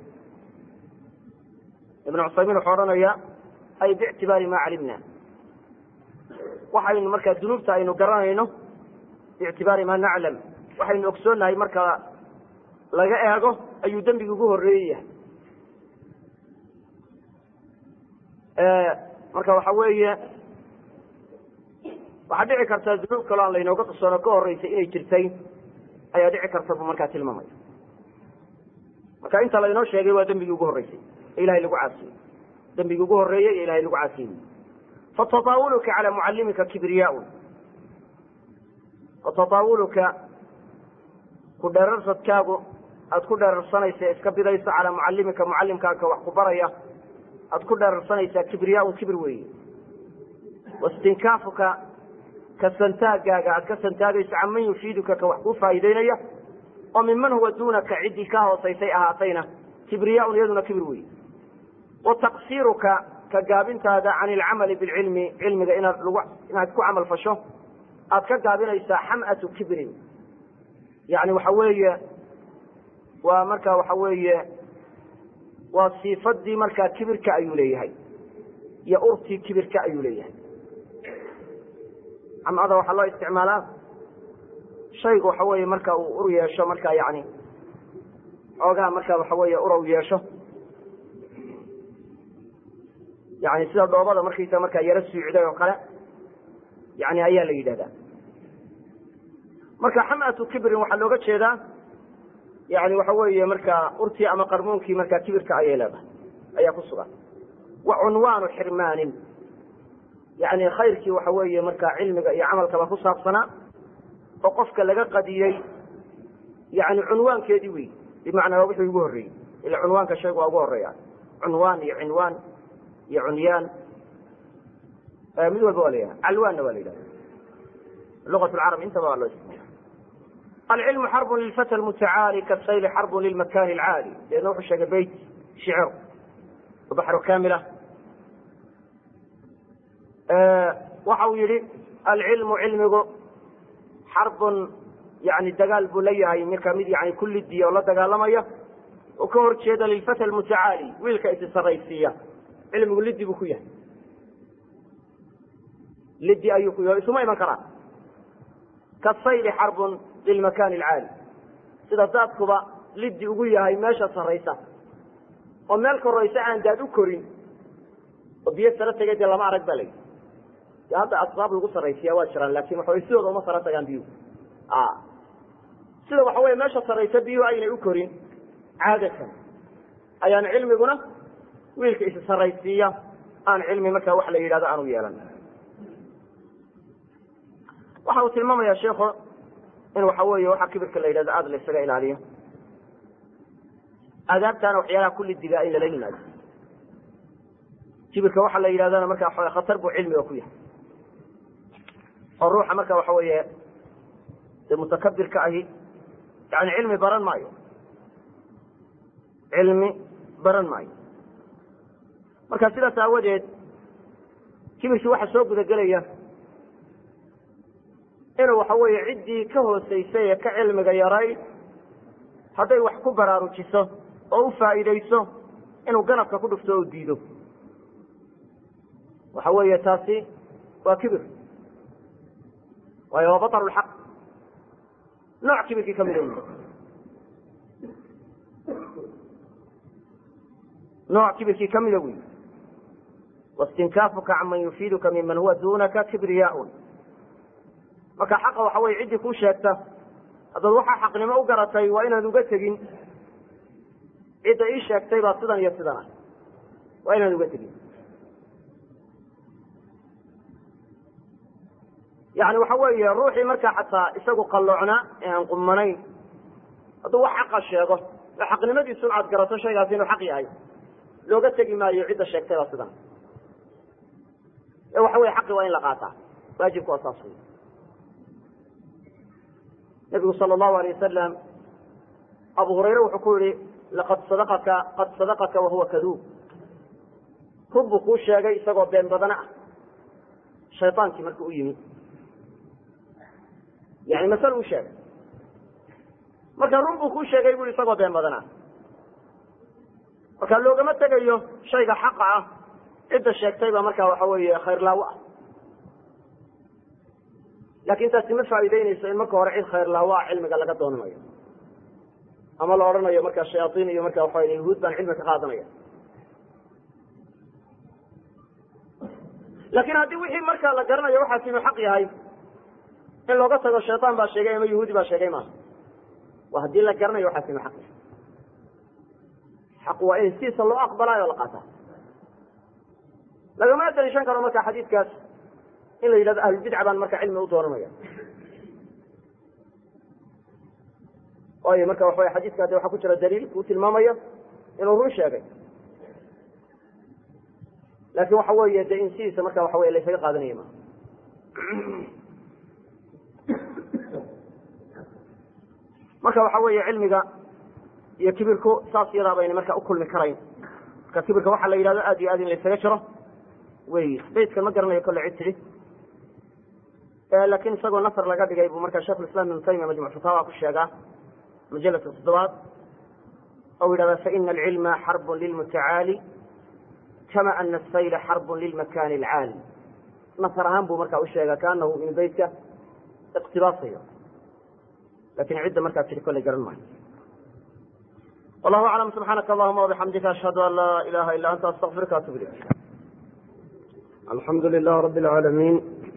ibnu cusaymiin wuxuu odhanaya ay biictibaari ma calimna waxaynu markaa dunuubta aynu garanayno biictibaari ma naclam waxaynu ogsoonnahay marka laga eego ayuu dembigii ugu horeeye yahay marka waxa weeye waxaa dhici karta dunuub kaloo aan laynooga qisoono ka horeysay inay jirtay ayaa dhici karta buu markaa tilmaamaya marka inta laynoo sheegay waa dembigii ugu horreysay ee ilahay lagu caasiyey dembigii ugu horreeyey ee ilahay lagu caasiyey fatataawuluka cala mucallimika kibriyaun fatataawuluka ku dheerarsadkaagu aada ku dheerarsanaysa ee iska bidayso calaa mucallimika mucallimkaaka wax ku baraya aad ku dheerarsanaysaa kibriyaun kibir weeye wastinkaafuka ka santaagaaga aad ka santaagayso can man yufiiduka ka wax kuu faa'iideynaya oo minman huwa duunaka ciddii ka hoosaysay ahaatayna kibriyaun iyaduna kibir weeye wa taqsiiruka ka gaabintaada can ilcamali bilcilmi cilmiga inaad lagu inaad ku camal fasho aad ka gaabinaysaa xam'atu kibrin yani waxa weeye waa marka waxa weeye waa siifadii markaa kibirka ayuu leeyahay iyo urtii kibirka ayuu leeyahay camada waxaa loo isticmaalaa shaygu waxa weeye marka uu ur yeesho marka yani xoogaha marka waxa weeye urow yeesho yani sida dhoobada markaysa markaa yaro suucday oo kale yani ayaa la yidhahdaa marka xamatu kibrin waxaa looga jeedaa yani waxa weeye markaa urtii ama qarmuunkii markaa kibirka ayay leedahay ayaa ku sugan wa cunwaanu xirmaanin yani khayrkii waxa weeye markaa cilmiga iyo camalkaba ku saabsanaa oo qofka laga qadiyey yani cunwaankeedii wey bimacnaa waa wixii ugu horreeyey ila cunwaanka shaygu waa ugu horeeya cunwaan iyo cinwaan iyo cunyaan mid walba waa la yidhaha calwaanna waa la yidhahda lugat lcarab intaba waa loo isticmaala alcilmu xarbun lilfata lmutacaali kasayli xarbun lilmakani alcaali deedna wuxuu sheegay beyt shicir baxru kamila waxa uu yihi alcilmu cilmigu xarbun yani dagaal buu la yahay marka mid yani kullidiya oo la dagaalamaya oo ka hor jeeda lilfata almutacaali wiilka isi saraysiiya cilmigu liddi buu ku yahay liddi ayuu ku yahay isuma iman karaan kasayli xarbun lilmakani alcaali sida daadkuba liddi ugu yahay meesha saraysa oo meel koraysa aan daad u korin oo biyo saro tegay dee lama arag ba la yidhi de hadda asbaab lagu saraysiya waa jiraan lakin waxa way sidooda uma saro tagaan biyuhu sida waxa weye meesha saraysa biyuhu aynay u korin caadatan ayaan cilmiguna wiilka is saraysiiya aan cilmi markaa wax la yidhahdo aanu yeelan waxa uu tilmaamaya sheikhu in waxa weeye waxaa kibirka la yidhahdo aada la isaga ilaaliyo aadaabtaana waxyaalaha kulli digaa in lala yimaado kibirka waxaa la yidhahdana marka waxa khatar buu cilmiga ku yahay oo ruuxa marka waxa weeye de mutakabirka ahi yani cilmi baran maayo cilmi baran maayo marka sidaas aawadeed kibirkii waxaa soo gudagelaya inuu waxa weeye ciddii ka hoosaysay ee ka cilmiga yaray hadday wax ku baraarujiso oo u faa'iidayso inuu ganabka ku dhufto oo diido waxa weeye taasi waa kibir waayo waa baطru lxaq nooc kibirkii ka mida nooc kibirkii ka mida wey wastinkaafuka canman yufiiduka miman huwa dunaka kibriyaun marka xaqa waxa weye ciddii kuu sheegta haddaad waxaa xaqnimo u garatay waa inaad uga tegin cidda ii sheegtay baa sidan iyo sidan ah waa inaad uga tegin yani waxa weeye ruuxii markaa xataa isagu qalloocnaa ee aan qumanayn hadduu wax xaqa sheego oo xaqnimadiisun aad garato shaygaasi inuu xaq yahay looga tegi maayo cidda sheegtay baa sidan ee waxa weye xaqi waa in la qaataa waajibku waa saas wey nabigu sala allahu alay wasalam abu hurayre wuxuu ku yihi laqad sadaqaka qad sadaqaka wahuwa kaduub run buu kuu sheegay isagoo been badana ah shaydaankii markuu u yimi yani masal uu sheegay marka run buu kuu sheegay bu isagoo been badana marka loogama tegayo shayga xaqa ah cidda sheegtay baa markaa waxa weeye khayrlaawo ah lakin taasi ma faa'iideynayso in marka hore cid khayrlaawo ah cilmiga laga doonanayo ama la odhanayo markaa shayaaiin iyo marka waxa yahuud baan cilmi ka qaadanaya lakin haddii wixii markaa la garanayo waxaas inuu xaq yahay in looga tago shayطaan baa sheegay ama yahuudi baa sheegay maaha waa haddii la garanayo waxaas inuu xaq yahay xaq waa in sidiisa loo aqbalaayo o la qaataa lagama daliishan karo marka xadiidkaas in la yidhahdo ahlulbidca baan marka cilmi u doonanaya waayo marka waxa wey xadiiska de waxaa ku jira daliil kuu tilmaamayo inuu run sheegay laakin waxa weeye de in sidiisa marka waxa wey laysaga qaadanaya ma marka waxa weeye cilmiga iyo kibirku saas yadaa bayna marka ukulmi karayn marka kibirka waxaa la yidhahdo aad iyo aad in laysaga jiro wey baydkan ma garanayo kolle cid tidhi lakin isagoo nasr laga dhigay buu marka shekh islam ibnu taymiya majmuc fatawa ku sheegaa majalka toddobaad ou yidhahda faina alcilma xarbun lilmutacaali kama ana asayla xarbun lilmakani alcaali nasr ahaan buu marka usheegaa kaanahu in beytka iqtibaasayo lakin cidda markaa tiri kolley garan maayo wallahu aclam subxaanaka allahuma wabixamdika ashhadu an laa ilaha ila anta astaqfiruka atub ilayk alxamdu lilah rabi اlcaalamiin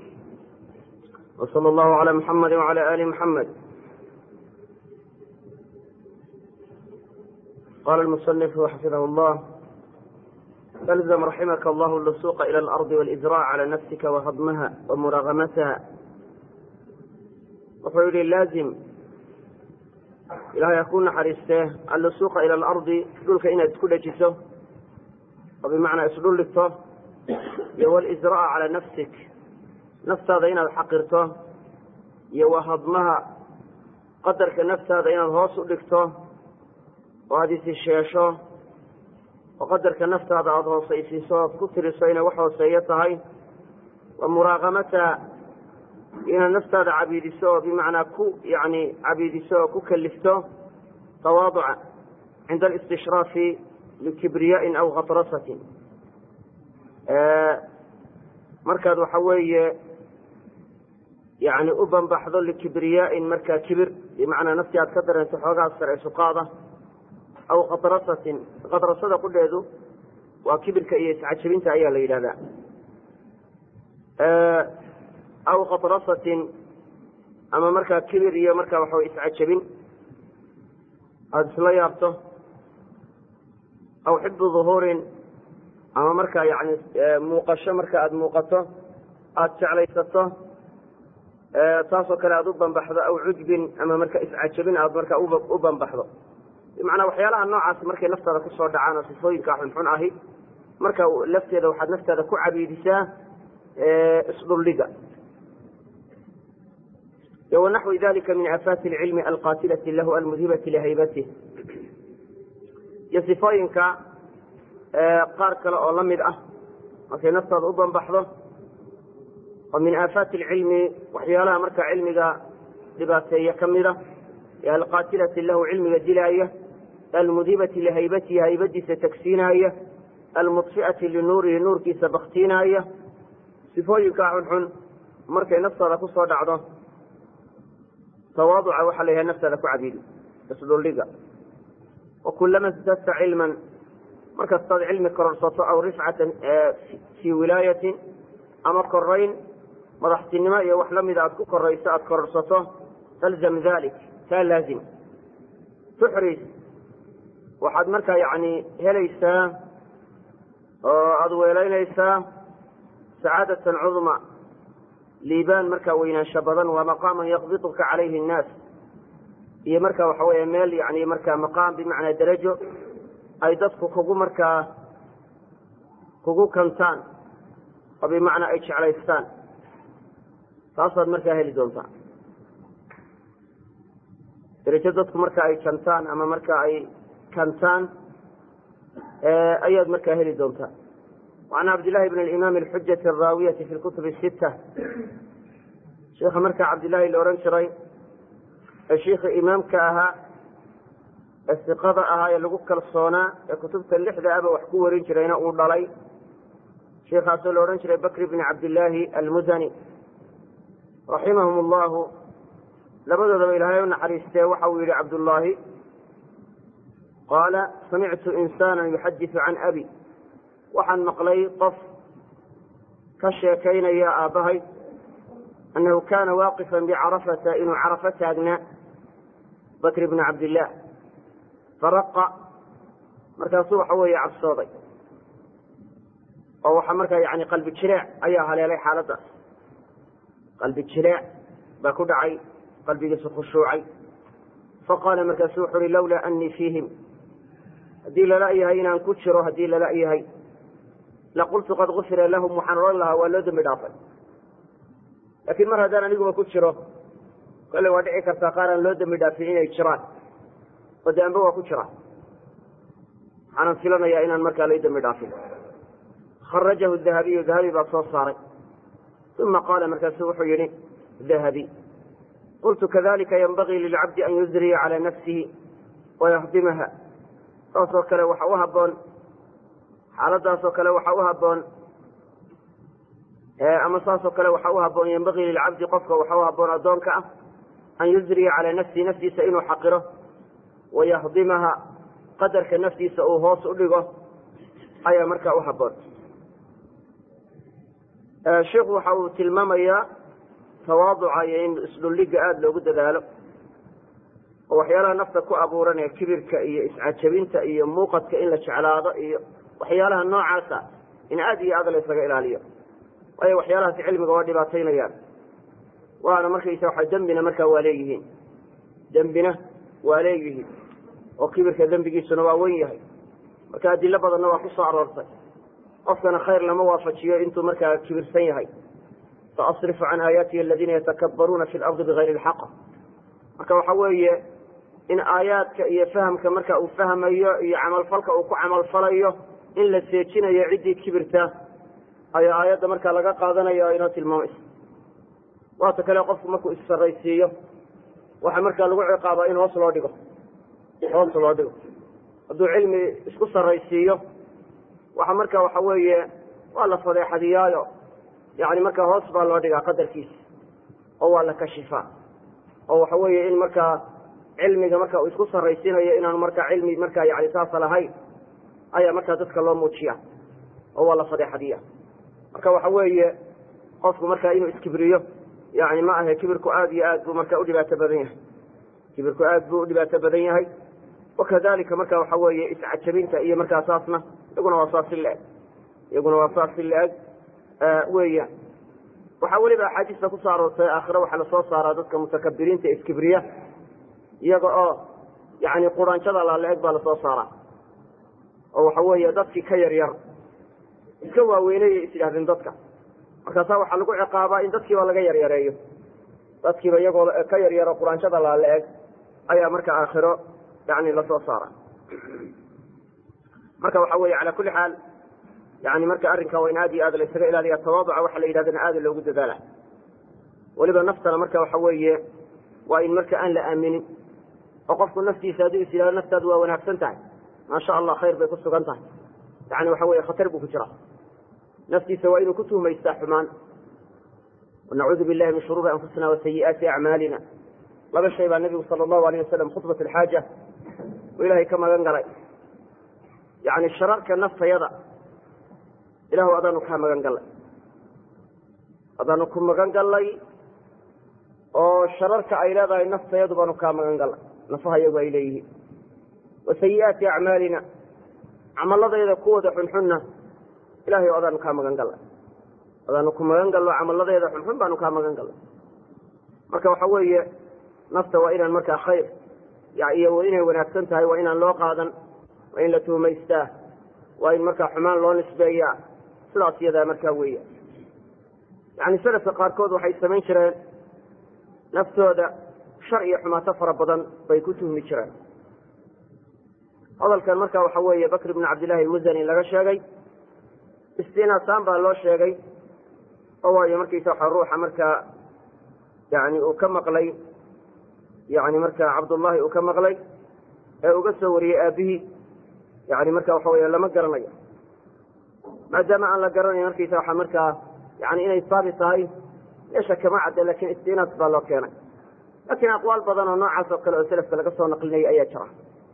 wslى اllahu عalى muxamadi wعalى ali muxamed qala lmusanifu xafidah اllah فالزم رحمك الله اللصوق إلى الأرض والإزراع على نفسك وهضمها ومراغمتها wuxuu yihi laazim ilahay ha ku naxariistee allusuuqa ila alardi dhulka inaad isku dhejiso oo bimacnaa isdhul dhigto iyo walisra'a calaa nafsik naftaada inaad xaqirto iyo wahadmaha qadarka naftaada inaad hoos u dhigto oo aada isisheesho oo qadarka naftaada aada hoosaysiiso oad ku tiriso inay wax hooseeyo tahay wa muraaqamata inaad naftaada cabiidiso oo bimacnaa ku yani cabiidiso oo ku kalifto tawaaduca cinda alistishrafi likibriyaain aw khatrasatin markaad waxa weeye yani u banbaxdo likibriyaain markaa kibir bimacnaa naftii aad ka dareento xoogaa sare suqaada aw khatrasatin khatrasada qudheedu waa kibirka iyo iscajabinta ayaa la yidhahdaa aw khatrasatin ama markaa kibir iyo markaa waxawy iscajabin aada isla yaabto aw xibu duhuurin ama markaa yani muuqasho marka aada muuqato aada jeclaysato taasoo kale aada u banbaxdo aw cujbin ama marka iscajabin aada markaa u banbaxdo bimacnaa waxyaalaha noocaasi markay naftaada kusoo dhacaan oo sifooyinka xunxun ahi marka lafteeda waxaad naftaada ku cabiidisaa isdhuldhiga wanaxwi dalika min aafaati alcilmi alqaatilati lahu almudhibati lihaybatih iyo sifooyinka qaar kale oo la mid ah markay naftaada u banbaxdo oo min aafaati alcilmi waxyaalaha marka cilmiga dhibaateeya ka mida ee alqaatilati lahu cilmiga dilaaya almudhibati lihaybatihi haybadiisa tagsiinaaya almudfi'ati linuurihi nuurkiisa baktiinaaya sifooyinkaa xunxun markay naftaada kusoo dhacdo tawaaduca waxaa la yidhaha naftaada ku cabiidi isdhuldhiga wa kulama istadta cilman markastaad cilmi kororsato aw rifcatan fii wilaayatin ama korayn madaxtinimo iyo wax lamida aad ku korayso aada kororsato talzam dalik taa laazim tuxris waxaad markaa yani helaysaa oo aada weelaynaysaa sacaadatan cudma liibaan markaa weynaansho badan waa maqaaman yaqbiduka calayhi nnaas iyo marka waxa weeye meel yani markaa maqaam bimacnaa darajo ay dadku kugu markaa kugu kantaan oo bimacnaa ay jeclaystaan taasaad markaa heli doontaa darajo dadku marka ay jantaan ama marka ay kantaan ayaad markaa heli doontaa وعn cabdاللahi بن الإmam الxujaة الraawiyaةi fi اkutub الsitة sheika markaa cabdilaahi la ohan jiray ee shiika imaamka ahaa ee siqada ahaa ee lagu kalsoonaa ee kutubta lixda aba wax ku warin jirayna uu dhalay shiikaasoo la odhan jiray bakr bn cabdillaahi almudani raximahum اllahu labadoodaba ilaahay u naxariistee waxa uu yihi cabdullaahi qaala samictu insana yuxadiثu can abi waxaan maqlay qof ka sheekaynaya aabbahay annahu kaana waaqifan bicarafata inuu carafo taagnaa bakr bni cabdillaah faraqa markaasuu waxa weeye cabsooday oo waxaa markaa yani qalbi jileec ayaa haleelay xaaladdaas qalbi jileec baa ku dhacay qalbigiisu khushuucay faqaala markaasu wuxu uhi lawlaa anii fiihim haddii lala yahay inaan ku jiro haddii lala yahay laqultu qad gufira lahum waxaan odhan lahaa waa loo dembi dhaafay laakiin mar haddaan aniguba ku jiro kolle waa dhici kartaa qaar aan loo dembi dhaafin inay jiraan oo de anba waa ku jira waxaanan filanayaa inaan markaa lay dembi dhaafin kharajahu dahabiyu dahabi baa soo saaray uma qaala markaasu wuxuu yihi dahabi qultu kadalika yanbagii lilcabdi an yusriya calى nafsihi wayahdimaha saasoo kale waxa u haboon xaaladaasoo kale waxa u haboon ama saasoo kale waxa u haboon yanbagii lilcabdi qofka waxa u haboon addoonka ah an yusriya calaa nafsihi naftiisa inuu xaqiro wayahdimaha qadarka naftiisa uu hoos u dhigo ayaa markaa u haboon sheikhu waxa uu tilmaamayaa tawaaduca iyo in isdhulliga aada loogu dadaalo oo waxyaalaha nafta ku abuuran ee kibirka iyo iscajabinta iyo muuqadka in la jeclaado iyo waxyaalaha noocaasa in aad iyo aad la ysaga ilaaliyo waayo waxyaalahaasi cilmiga waa dhibaataynayaan waana markaysa waxa dembina markaa waa leeyihiin dembina waa leeyihiin oo kibirka dembigiisuna waa wen yahay marka adilo badanna waa ku soo aroortay qofkana khayr lama waafajiyo intuu markaa kibirsan yahay saasrifu can aayaatihi aladiina yatakabbaruuna fi lardi bigayri lxaq marka waxa weeye in aayaadka iyo fahamka marka uu fahmayo iyo camalfalka uu ku camalfalayo in la seejinayo ciddii kibirta ayaa aayadda markaa laga qaadanaya oo inoo tilmaamaysa waata kale qofku markuu issaraysiiyo waxaa markaa lagu ciqaabaa in hoos loo dhigo hoos loo dhigo hadduu cilmi isku saraysiiyo waxa marka waxa weeye waa la fadeexadiyaayo yani markaa hoos baa loo dhigaa qadarkiisa oo waa la kashifaa oo waxa weeye in markaa cilmiga marka uu isku saraysiinayo inaanu markaa cilmi markaa yani saasa lahayn ayaa markaa dadka loo muujiya oo waa la fadeexadiya marka waxa weeye qofku markaa inuu iskibriyo yani ma ahe kibirku aad iyo aad buu marka udhibaato badan yahay kibirku aad buu udhibaato badan yahay wakadalika marka waxa weeye iscajabinta iyo markaa saasna iyaguna waa saas si la-eg iyaguna waa saas si la-eg weeyaan waxaa weliba axaadiista kusoo aroortay aakhire waxaa lasoo saaraa dadka mutakabiriinta iskibriya iyaga oo yani quranjada laala-eg baa lasoo saaraa oo waxa weeye dadkii ka yar yar iska waaweynayay is yidhahdeen dadka markaasaa waxaa lagu ciqaabaa in dadkiiba laga yaryareeyo dadkiiba iyagoo ka yaryaro quraanjada laala-eg ayaa marka aakhiro yani lasoo saara marka waxa weeye cala kulli xaal yani marka arrinka waa in aad iyo aad la ysaga ilaaliya tawaaduca waxa la yidhahdana aada loogu dadaala weliba naftana marka waxa weeye waa in marka aan la aaminin oo qofku naftiisa hadduu is yidhahdo naftaadu waa wanaagsan tahay maasha allah khayr bay ku sugan tahay yani waxa weye khatar buu ku jiraa naftiisa waa inuu ku tuhmaystaa xumaan wanacuudu billahi min shuruuri anfusina wa sayi'aati acmaalina laba shay baa nabigu sala allahu alayh wasalam khudbat alxaaja uu ilaahay ka magan galay yani shararka naftayada ilahu adaanu kaa magan gallay adaanu ku magan gallay oo shararka ay leedahay naftayadu baanu kaa magan gallay nafaha iyagu ay leeyihiin wa sayi'aati acmaalina camaladayda kuwooda xunxunna ilahay o adaanu kaa magan gallay adaanu ku magan gallo camaladeeda xunxun baanu kaa magan gallay marka waxa weeye nafta waa inaan markaa khayr iyo inay wanaagsan tahay waa inaan loo qaadan waa in la tuhmaystaa waa in markaa xumaan loo nisbeeyaa sidaas iyadaa markaa weeya yani salafka qaarkood waxay samayn jireen naftooda shar iyo xumaato fara badan bay ku tuhmi jireen hadalkan marka waxa weeye bakr ibn cabdillahi almusani laga sheegay istinaasaan baa loo sheegay oo waayo markaysa waxa ruuxa markaa yani uu ka maqlay yani marka cabdullahi uu ka maqlay ee uga soo wariyey aabihii yani marka waxa wey lama garanayo maadaama aan la garanayo markaysa waxa markaa yani inay saabi tahay meesha kama cadda lakin istinaas baa loo keenay lakin aqwaal badan oo noocaas oo kale oo selafka laga soo naqlinaya ayaa jira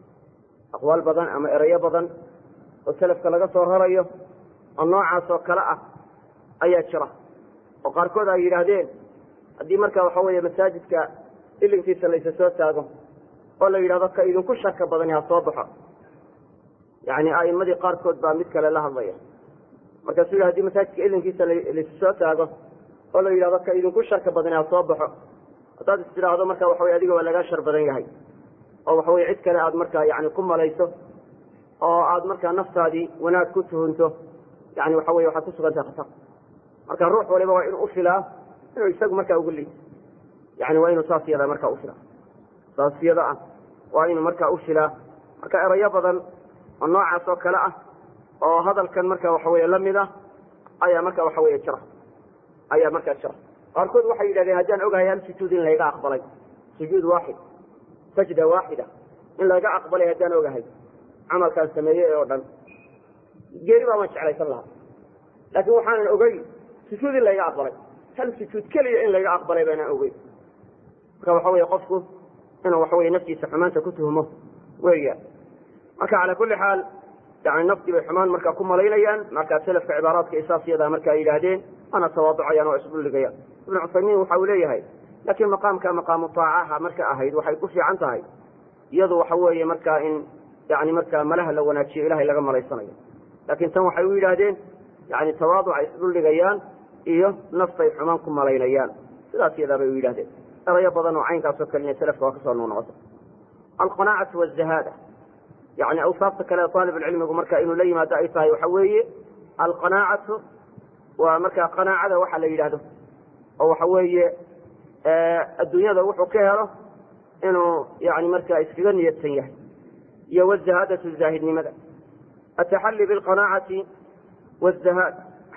aqwaal badan ama erayo badan oo selafka laga soo rarayo oo noocaas oo kale ah ayaa jira oo qaarkood ay yidhaahdeen haddii marka waxa weeye masaajidka ilinkiisa laysa soo taago oo la yidhahdo ka idinku shaka badani ha soo baxo yani a'imadii qaarkood baa mid kale la hadlaya markaasuu yidhi hadii masaajidka ilinkiisa laysa soo taago oo la yidhahdo ka idinku sharka badani ha soo baxo haddaad is tidhaahdo marka waxa wey adiga waa lagaa shar badan yahay oo waxa weye cid kale aad markaa yani ku malayso oo aad markaa naftaadii wanaag ku tuhunto yani waxa weye waxaad ku sugantahay khatar marka ruux waliba waa inuu ufilaa inuu isagu markaa ugu liid yani waa inuu saas yada markaa ufilaa saas yada ah waa inuu markaa ufilaa marka erayo badan oo noocaas oo kale ah oo hadalkan marka waxa weye lamid ah ayaa marka waxa weye jira ayaa markaa jira qaarkood waxay yidhahdeen haddaan ogahay hal sujuud in layga aqbalay sujuud waaxid sajda waaxida in layga aqbalay haddaan ogahay camalkaan sameeyey oo dhan geeri baa waan jeclaysan lahaa laakiin waxaanan ogey sujuud in layga aqbalay hal sujuud keliya in layga aqbalay baanaan ogey marka waxa weye qofku inuu waxa weye naftiisa xumaanta ku tuhmo weeyaan marka cala kulli xaal yani naftii bay xumaan markaa ku malaynayaan markaa selafka cibaaraadka isaasyadaa marka ay yidhaahdeen ana tawaaducayaan oo isdhuligayaan ibnu cuthaymiin waxa uu leeyahay laakiin maqaamka maqaamu taacaha marka ahayd waxay ku fiican tahay iyadu waxa weeye markaa in yani markaa malaha la wanaajiyo ilahay laga malaysanayo laakiin tan waxay u yidhaahdeen yani tawaaduca isdhuldhigayaan iyo naftay xumaan ku malaynayaan sidaas iyadaa bay u yidhahdeen erayo badan oo caynkaasoo kalena selafka waa kasoo noqnoqota alqanaacatu wazahaada yani awsaafta kale aalibulcilmigu marka inuu la yimaado ay tahay waxa weeye alqanaacatu waa markaa qanaacada waxa la yidhaahdo oo waxa weeye adduunyada wuxuu ka helo inuu yani markaa iskaga niyadsan yahay iyo wazahaadatu zaahidnimada ataxalli bilqanaacati wzahaad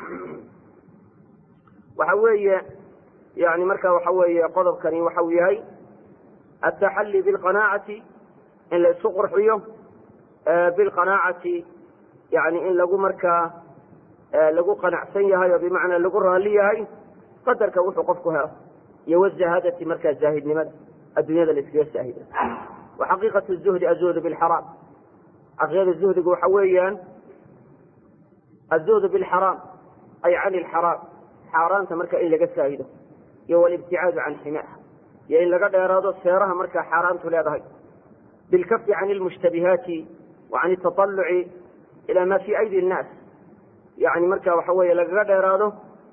waxa weeye yani marka waxa weeye qodobkani waxa uu yahay ataxalli bilqanaacati in la isku qurxiyo bilqanaacati yani in lagu markaa lagu qanacsan yahay oo bimacnaa lagu raali yahay qadarka wuxuu qofku helo iyo wazahaadati markaa zaahidnimada adduunyada la iskaga saahida wa xaqiiqatu zuhdi azuhdu bilxaraam xaqiiqada zuhdigu waxa weeyaan azuhdu bilxaraam ay can ilxaraam xaaraanta marka in laga saahido iyo walibticaadu can ximaha iyo in laga dheeraado seeraha markaa xaaraantu leedahay bilkafi can ilmushtabihaati wa can itaطaluci ila ma fi aydi nnaas yani marka waxa weeye lagaga dheeraado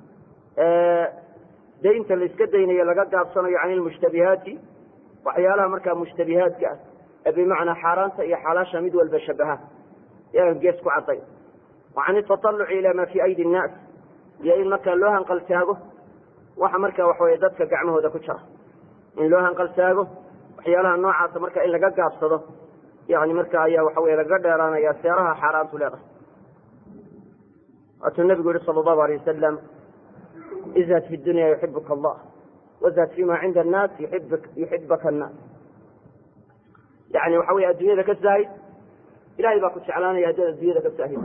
daynta la iska daynayo laga gaabsanayo can ilmushtabihaati waxyaalaha markaa mushtabihaadka ah ee bimacnaa xaaraanta iyo xalaasha mid walba shabaha yagan gees ku cadday wa can itaطaluci ila ma fi aydi nnaas iyo in markaa loo hanqaltaago waxa marka waxaweye dadka gacmahooda ku jira in loo hanqaltaago waxyaalaha noocaasa marka in laga gaabsado yani marka ayaa waxa weye lagaga dheeraanaya seeraha xaaraantu leedahay waatuu nabigu yihi sala allahu alay wasalam izhad fi dunya yuxibuka allah wazhad fima cinda annaas yuxibaka annaas yani waxa weye adduunyada ka saahid ilahay baa ku jeclaanaya haddaad adduunyada ka saahid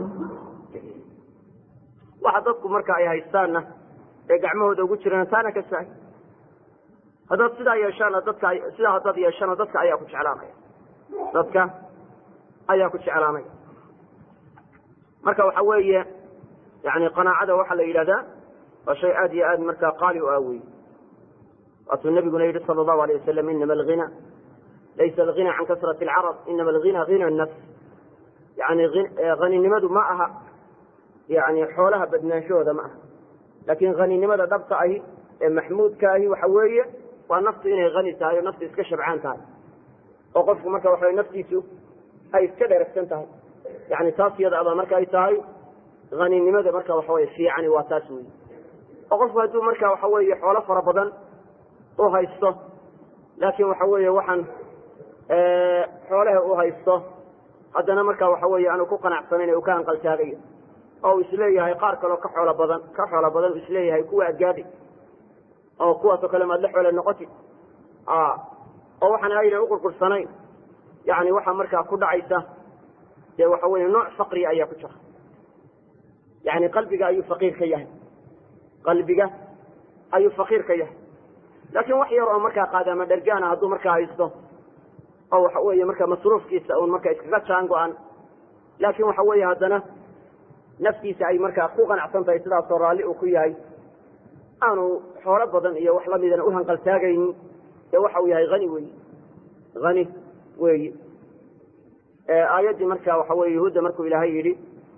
waxa dadku marka ay haystaanna ee gacmahooda ugu jirana taana ka saahid haddaad sidaa yeeshaana dadka sidaa haddaad yeeshana dadka ayaa ku jeclaanaya dadka ayaa ku jeclaanaya marka waxa weeye yani qanaacada waxaa la yidhahdaa waa shay aad iyo aad markaa qaali u ah wey waatuu nabiguna yihi sala allahu alayh wasalam inama alghina laysa alghina can kasrati alcarab inama alghina hina nafs yani haninimadu ma aha yani xoolaha badnaanshahooda ma aha laakin haninimada dhabta ahi ee maxmuudka ahi waxa weeye waa naftu inay hani tahay oo naftu iska shabcaan tahay oo qofku marka waxa naftiisu ay iska dheragsan tahay yani taas iyada abaa marka ay tahay haninimada marka waxa weye fiicani waa taas wey oo qofku hadduu marka waxa weeye xoolo fara badan u haysto laakiin waxa weeye waxaan xoolaha u haysto haddana marka waxa weeye aanu ku qanacsanayn ee uu ka hanqaltaagayo oo uu isleeyahay qaar kaleo ka xoolo badan ka xoolo badan uu isleeyahay kuwa adgaadhi oo kuwaasoo kale maad la xoole noqoti oo waxaan ayna uqurqursanayn yani waxaa markaa ku dhacaysa dee waxa weye nooc faqriga ayaa ku jira yani qalbiga ayuu faqiir ka yahay qalbiga ayuu faqiir ka yahay laakiin wax yar oo markaa qaadaama dhergaana hadduu markaa haysto oo waxa weeye marka masruufkiisa un marka iskaga jaan go-an laakiin waxa weeye haddana naftiisa ay markaa ku qanacsan tahay sidaasoo raalli uu ku yahay aanu xoolo badan iyo wax lamidana u hanqaltaagaynin ee waxa uu yahay hani weyi hani weyi aayaddii marka waxa weye yahuudda markuu ilaahay yidhi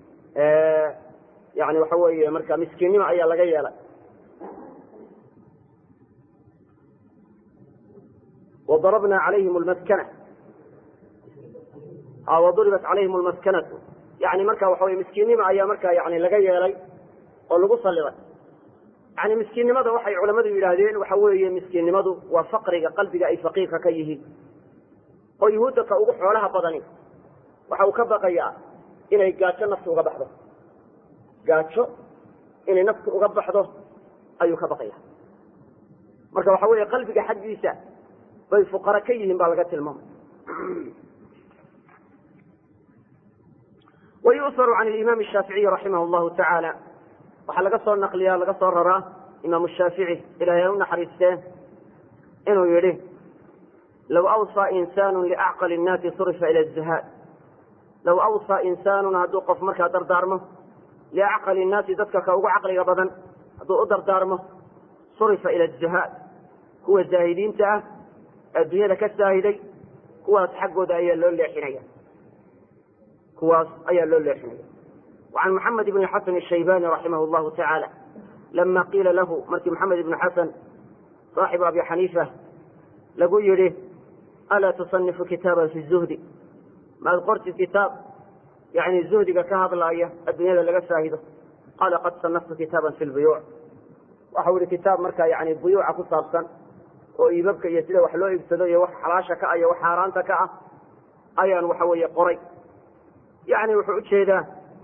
yani waxa weeye marka miskiinnimo ayaa laga yeelay wadarabna calayhim lmaskana waduribat calayhim lmaskanatu yani marka waxa weye miskiinnimo ayaa marka yani laga yeelay oo lagu saliday yani miskiinnimada waxay culamadu yidhaahdeen waxa weeye miskiinnimadu waa faqriga qalbiga ay faqiirka ka yihiin oo yuhuudda ka ugu xoolaha badani waxa uu ka baqayaa inay gaajo naftu uga baxdo gaajo inay naftu uga baxdo ayuu ka baqaya marka waxa weeye qalbiga xaggiisa bay fuqara ka yihiin baa laga tilmaamay wayusaru can imaam shaaficiyi raximah llahu tacaala waxaa laga soo naqliyaa laga soo raraa imaam shaafici ilahay ha u naxariistee inuu yihi low awsaa insaanu liacqali innaasi surifa ila zahaad low awsaa insaanun hadduu qof markaa dardaarmo liacqali innaasi dadka ka ugu caqliga badan hadduu u dardaarmo surifa ila azahaad kuwa zaahidiinta ah adduunyada ka saahiday kuwaas xaggooda ayaa loo leexinaya kuwaas ayaa loo leexinaya وعن محمد بن حسن الشيباني رحمه الله تعالى لما قيل له مركي محمد بن حسن صاحب أبي حنيفة لقول يريه ألا تصنف كتابا في الزهد ما قرت كتاب يعني الزهد كهذا الآية الدنيا لقى شاهده قال قد صنفت كتابا في البيوع وحول كتاب مركا يعني البيوع كصابسا oo iibabka iyo sida wax loo iibsado iyo wax xalaasha ka ah iyo wax xaaraanta ka ah ayaan waxa weeye qoray yani wuxuu ujeedaa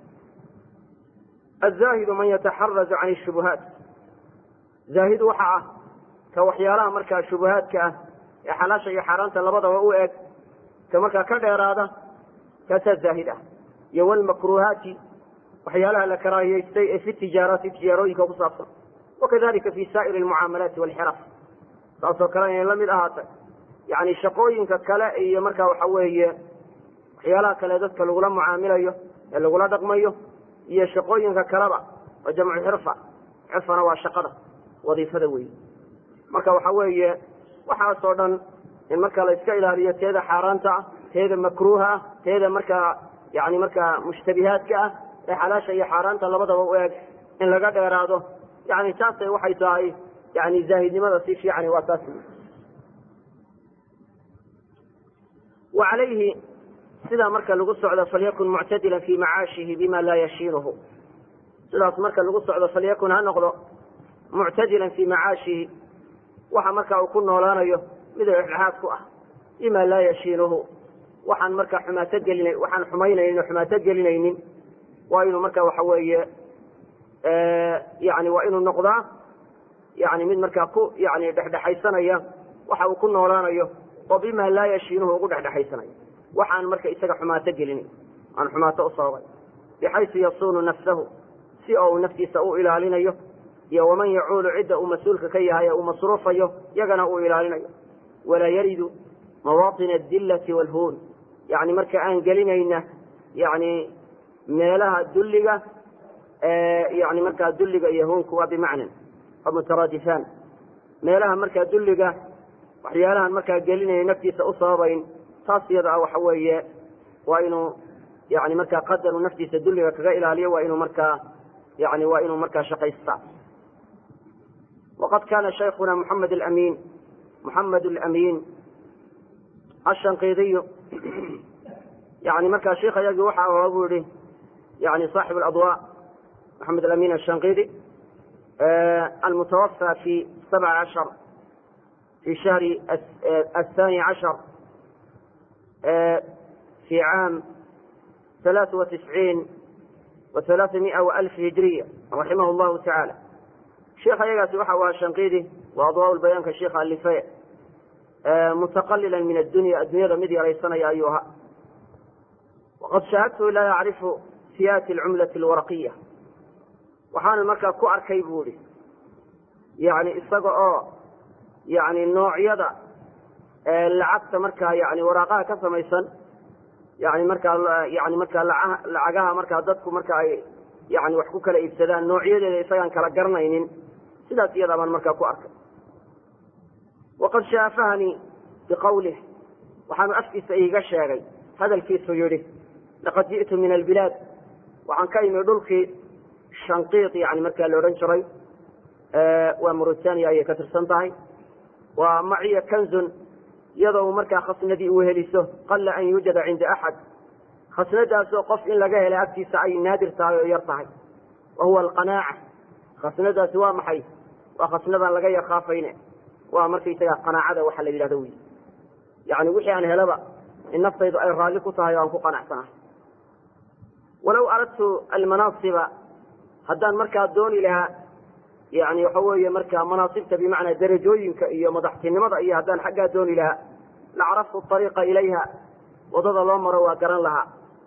azaahidu man yataxarazu can shubuhaat zaahidu waxa ah ka waxyaalaha markaa shubuhaadka ah ee xalaasha iyo xaaraanta labadaba u eg ka markaa ka dheeraada kaasaa zaahid ah iyo walmakruhaati waxyaalaha la karaahiyeystay ee fi tijaaraati tijaarooyinka ku saabsan wakadalika fi saa'iri almucaamalaati walxiraf saasoo kale inay la mid ahaatay yani shaqooyinka kale iyo markaa waxa weeye waxyaalaha kale dadka lagula mucaamilayo ee lagula dhaqmayo iyo shaqooyinka kaleba waa jamcu xirfa xirfana waa shaqada wadiifada weyi marka waxa weeye waxaasoo dhan in marka la iska ilaaliyo teeda xaaraanta ah teeda makruuha ah teeda markaa yani markaa mushtabihaadka ah ee xalaasha iyo xaaraanta labadaba u eg in laga dheeraado yani taasay waxay tahay yani zaahidnimada si fiican waa taas wa calayhi sidaa marka lagu socdo falyakun muctadilan fi macaashihi bima laa yashiinuhu sidaas marka lagu socdo falyakun ha noqdo muctadilan fi macaashihi waxa marka uu ku noolaanayo mid dhexdhexaad ku ah bima laa yashiinuhu waxaan marka xumaato gelina waxaan xumaynaynin o xumaato gelinaynin waa inuu marka waxa weeye yani waa inuu noqdaa yani mid markaa ku yani dhexdhexaysanaya waxa uu ku noolaanayo oo bima laa yashiinuhu ugu dhexdhexaysanaya waxaan marka isaga xumaato gelinayn aan xumaato u sababay bixaysu yasuunu nafsahu si oo uu naftiisa u ilaalinayo iyo waman yacuulu cidda uu mas-uulka ka yahay ee uu masruufayo yagana uu ilaalinayo walaa yaridu mawaaطina adillati waalhuun yani marka aan gelinayna yani meelaha dulliga yani markaa dulliga iyo huunku waa bimacnan mutaraadifaan meelaha markaa dulliga waxyaalahan markaa gelinaya naftiisa u sababayn taas iyada ah waxa weeye waa inuu yani markaa qadaru naftiisa dulliga kaga ilaaliyo waa inuu markaa yani waa inuu markaa shaqaystaa waqad kana shaykhuna muxamed alamin muxamed alamin ashanqiidiyu yani markaa sheikh ayagii waxa ahaa buu yihi yani saaxib aladwa maxamed alamin ashanqiidi المتوفى في سبع عشر في شهر الثاني عشر في عام ثلاث وتسعين وثلاثمائة وألف هجرية رحمه الله تعالى شيخ يقاس وحا الشنقيدي وأضواء البيان كشيخ اللفاء متقللا من الدنيا الدنيا مدي ريسنا يا أيها وقد شاهدته لا يعرف سيات العملة الورقية waxaana markaa ku arkay buuhi yani isaga oo yani noocyada lacagta markaa yani waraaqaha ka samaysan yani markaa yani markaa lacagaha markaa dadku marka ay yani wax ku kala iibsadaan noocyadeeda isagaan kala garanaynin sidaas iyadaa baan markaa ku arkay waqad shaafahanii biqawlih waxaanu afkiisa iiga sheegay hadalkiisu yihi laqad ji'tu min albilaad waxaan ka imi dhulkii shanqiid yani markaa la odhan jiray waa mauritania ayay ka tirsan tahay waa maciya kanzun iyadoo markaa khasnadii uu heliso qalla an yuujada cinda axad khasnadaasoo qof in laga helay agtiisa ay naadir tahay oo yar tahay wa huwa alqanaaca khasnadaasi waa maxay waa khasnadaan laga yakhaafayne waa markaysaga qanaacada waxa la yidhahdo wy yani wixii aan helaba in naftaydu ay raalli ku tahay oo aan ku qanacsanahay walaw aradtu almanaasiba haddaan markaa dooni lahaa yani waxa weeye markaa manaasibta bimacnaa darajooyinka iyo madaxtinimada iyo haddaan xaggaa dooni lahaa lacaraftu ariiqa ilayha wadada loo maro waa garan lahaa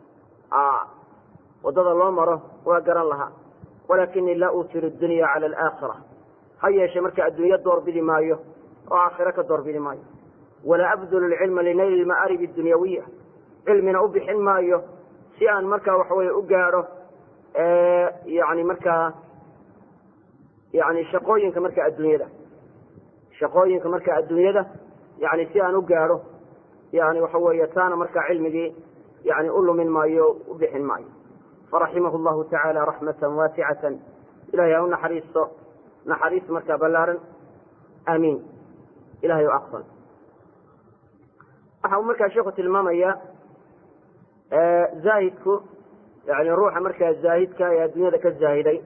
wadada loo maro waa garan lahaa walakinii laa utiru dunya cala alaakhira ha yeeshe marka adduunyo doorbidi maayo oo aakhiro ka doorbidi maayo walaa abdulu lcilma linayli lma'aarib adunyawiya cilmina u bixin maayo si aan markaa waxaweye u gaadho yani markaa yani shaqooyinka marka adduunyada shaqooyinka marka adduunyada yani si aan u gaadho yani waxa weeye taana markaa cilmigii yani u lumin maayo u bixin maayo faraximahu llahu tacaala raxmatan waasicatan ilahay ha u naxariisto naxariis markaa ballaaran aamiin ilahay o aqbal waxa uu markaa sheikhu tilmaamaya zaahidku yani ruuxa markaa zaahidka ee adduunyada ka zaahiday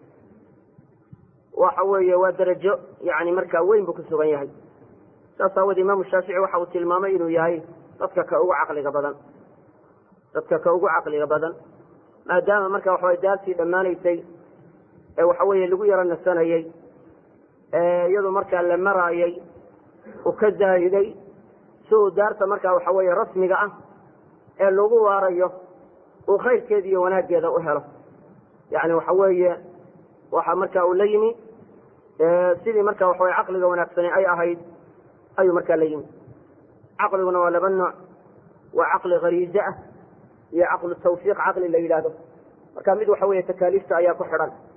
waxa weeye waa darajo yani markaa weyn buu ku sugan yahay saas aawood imaamu shaafici waxa uu tilmaamay inuu yahay dadka ka ugu caqliga badan dadka ka ugu caqliga badan maadaama marka waxaway daartii dhammaanaysay ee waxa weeye lagu yaro nasanayey iyadoo markaa la maraayay uu ka zaahiday si uu daarta markaa waxa weeye rasmiga ah ee lagu waarayo uu khayrkeeda iyo wanaaggeeda u helo yani waxa weeye waxa marka uu la yimi sidii marka waxa weye caqliga wanaagsani ay ahayd ayuu markaa la yimi caqliguna waa laba nooc waa caqli khariize ah iyo caqlu tawfiiq caqli la yidhaahdo marka mid waxa weeye takaaliifta ayaa ku xidhan